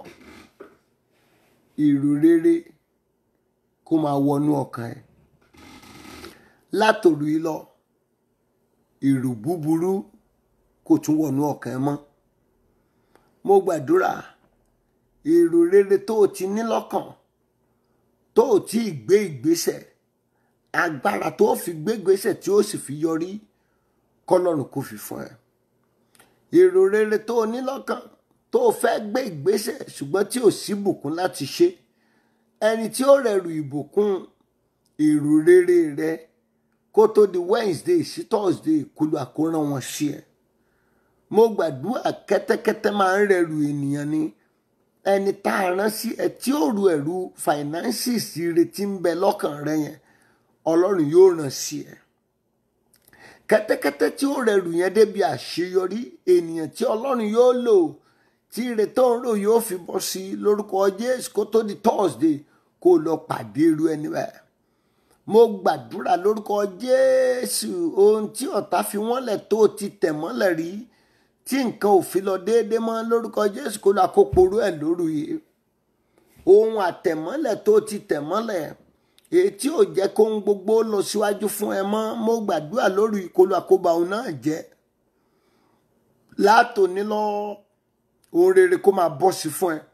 èrò rere kó máa wọnú ọkàn ẹ látòru yìí lọ èrò búburú kò tún wọnú ọkàn ẹ mọ́ mo gbàdúrà èrò rere tó o ti ní lọ́kàn tó o tí ì gbé ìgbésẹ̀ agbára tó o fi gbé ìgbésẹ̀ tí ó sì fi yọrí kọ́lọ́run kò fi fún ẹ èrò rere tó o ní lọ́kàn tó o fẹ́ gbé ìgbésẹ̀ ṣùgbọ́n tí ò sí bùkún láti ṣe ẹni tí ó rẹrù ìbùkún èrò rere rẹ kó tó di Wednesday sí Thursday kúlù àkóràn wọn sí ẹ mo gbàdúrà kẹ́tẹ́kẹ́tẹ́ máa ń rẹrù ènìyàn ni ẹni tá a rán sí ẹ tí ó ru ẹrù finances retí ń bẹ lọ́kàn rẹ yẹn Ọlọ́run yóò rán sí ẹ kẹ́tẹ́kẹ́tẹ́ tí ó rẹrù yẹn débi àṣeyọrí ènìyàn tí Ọlọ́run yóò lò tí ire tó ń rò yóò fi bọ́ sí lórúkọ Jésù kó tó di Thursday kó lọ pàdé irú ẹni bẹ́ẹ̀ mo gbàdúrà lórúkọ Jésù ohun tí ọ̀tá fi wọ́n lẹ̀ tó ti tẹ̀ mọ́lẹ̀ rí tí nǹkan ò fi lọ déédé mọ́ lórúkọ Jésù kó lọ àkóporú ẹ̀ lóru yìí ohun àtẹ̀mọ́lẹ̀ tó ti tẹ̀ mọ́lẹ̀ èyí tí ò jẹ́ kó ń gbogbo lọ síwájú fún ẹ mọ́ mo gbàdúrà lórí ìkọlù àkóbá òun náà jẹ́ látòní lọ ohun rere kó máa bọ́ sí fún ẹ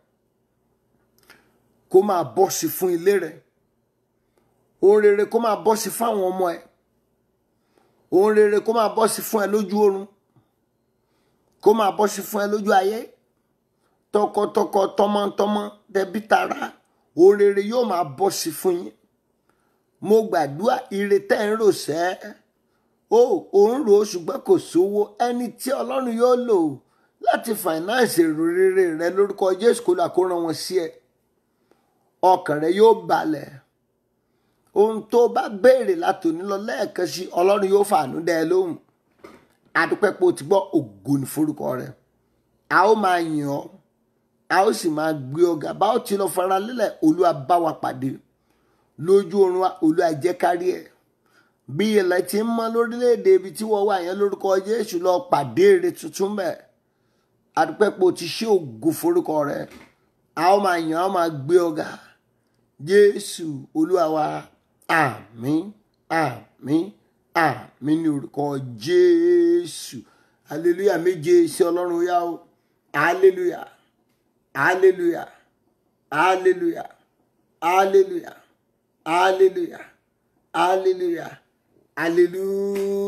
kó máa bọ́ sí fún ilé rẹ ohun rere kó máa bọ́ sí fún àwọn ọmọ ẹ ohun rere kó máa bọ́ sí fún ẹ lójú oorun kó máa bọ́ sí fún ẹ lójú ayé tọkọtọkọ tọmọtọmọ tẹbí tará ohun rere yóò máa bọ́ sí fún yín mo gbàdúrà ire tẹ́ ń rò sẹ́ o ò ń rò ó ṣùgbọ́n kò sówó ẹni tí ọlọ́run yóò lò láti finance èrò rere rẹ lórúkọ jésù kó lọ àkóràn wọn sí ẹ ọkàn rẹ yóò balẹ̀ ohun tó bá béèrè látòní lọ lẹ́ẹ̀kan sí ọlọ́run yóò fàánú dẹ́ ẹ lóhùn adúpẹ́ pé o ti gbọ́ ògo ní forúkọ rẹ a ó máa yìn ọ́ a ó sì máa gbé ọ̀gá bá ó ti lọ fara lélẹ̀ olúwa bá wa pàdé lójú oorun wa olúwa jẹ́ kárí ẹ̀ bí ilẹ̀ ti ń mọ́ lórílẹ̀‐èdè ibi tí wọ́n wà yẹn lórúkọ jésù lọ pàdé èrè tuntun bẹ́ẹ̀ adúpẹ́pọ̀ ti ṣe ògo forúkọ rẹ̀ a ó máa yàn á máa gbé ọ̀gá jésù olúwa wa àmín àmín àmín ní orúkọ jésù hallelujah méje sí ọlọ́run yá o hallelujah hallelujah hallelujah hallelujah hallelujah hallelujah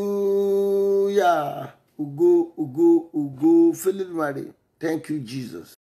hallelujah ògo ògo ògo fẹlẹ́dùmarè thank you jesus.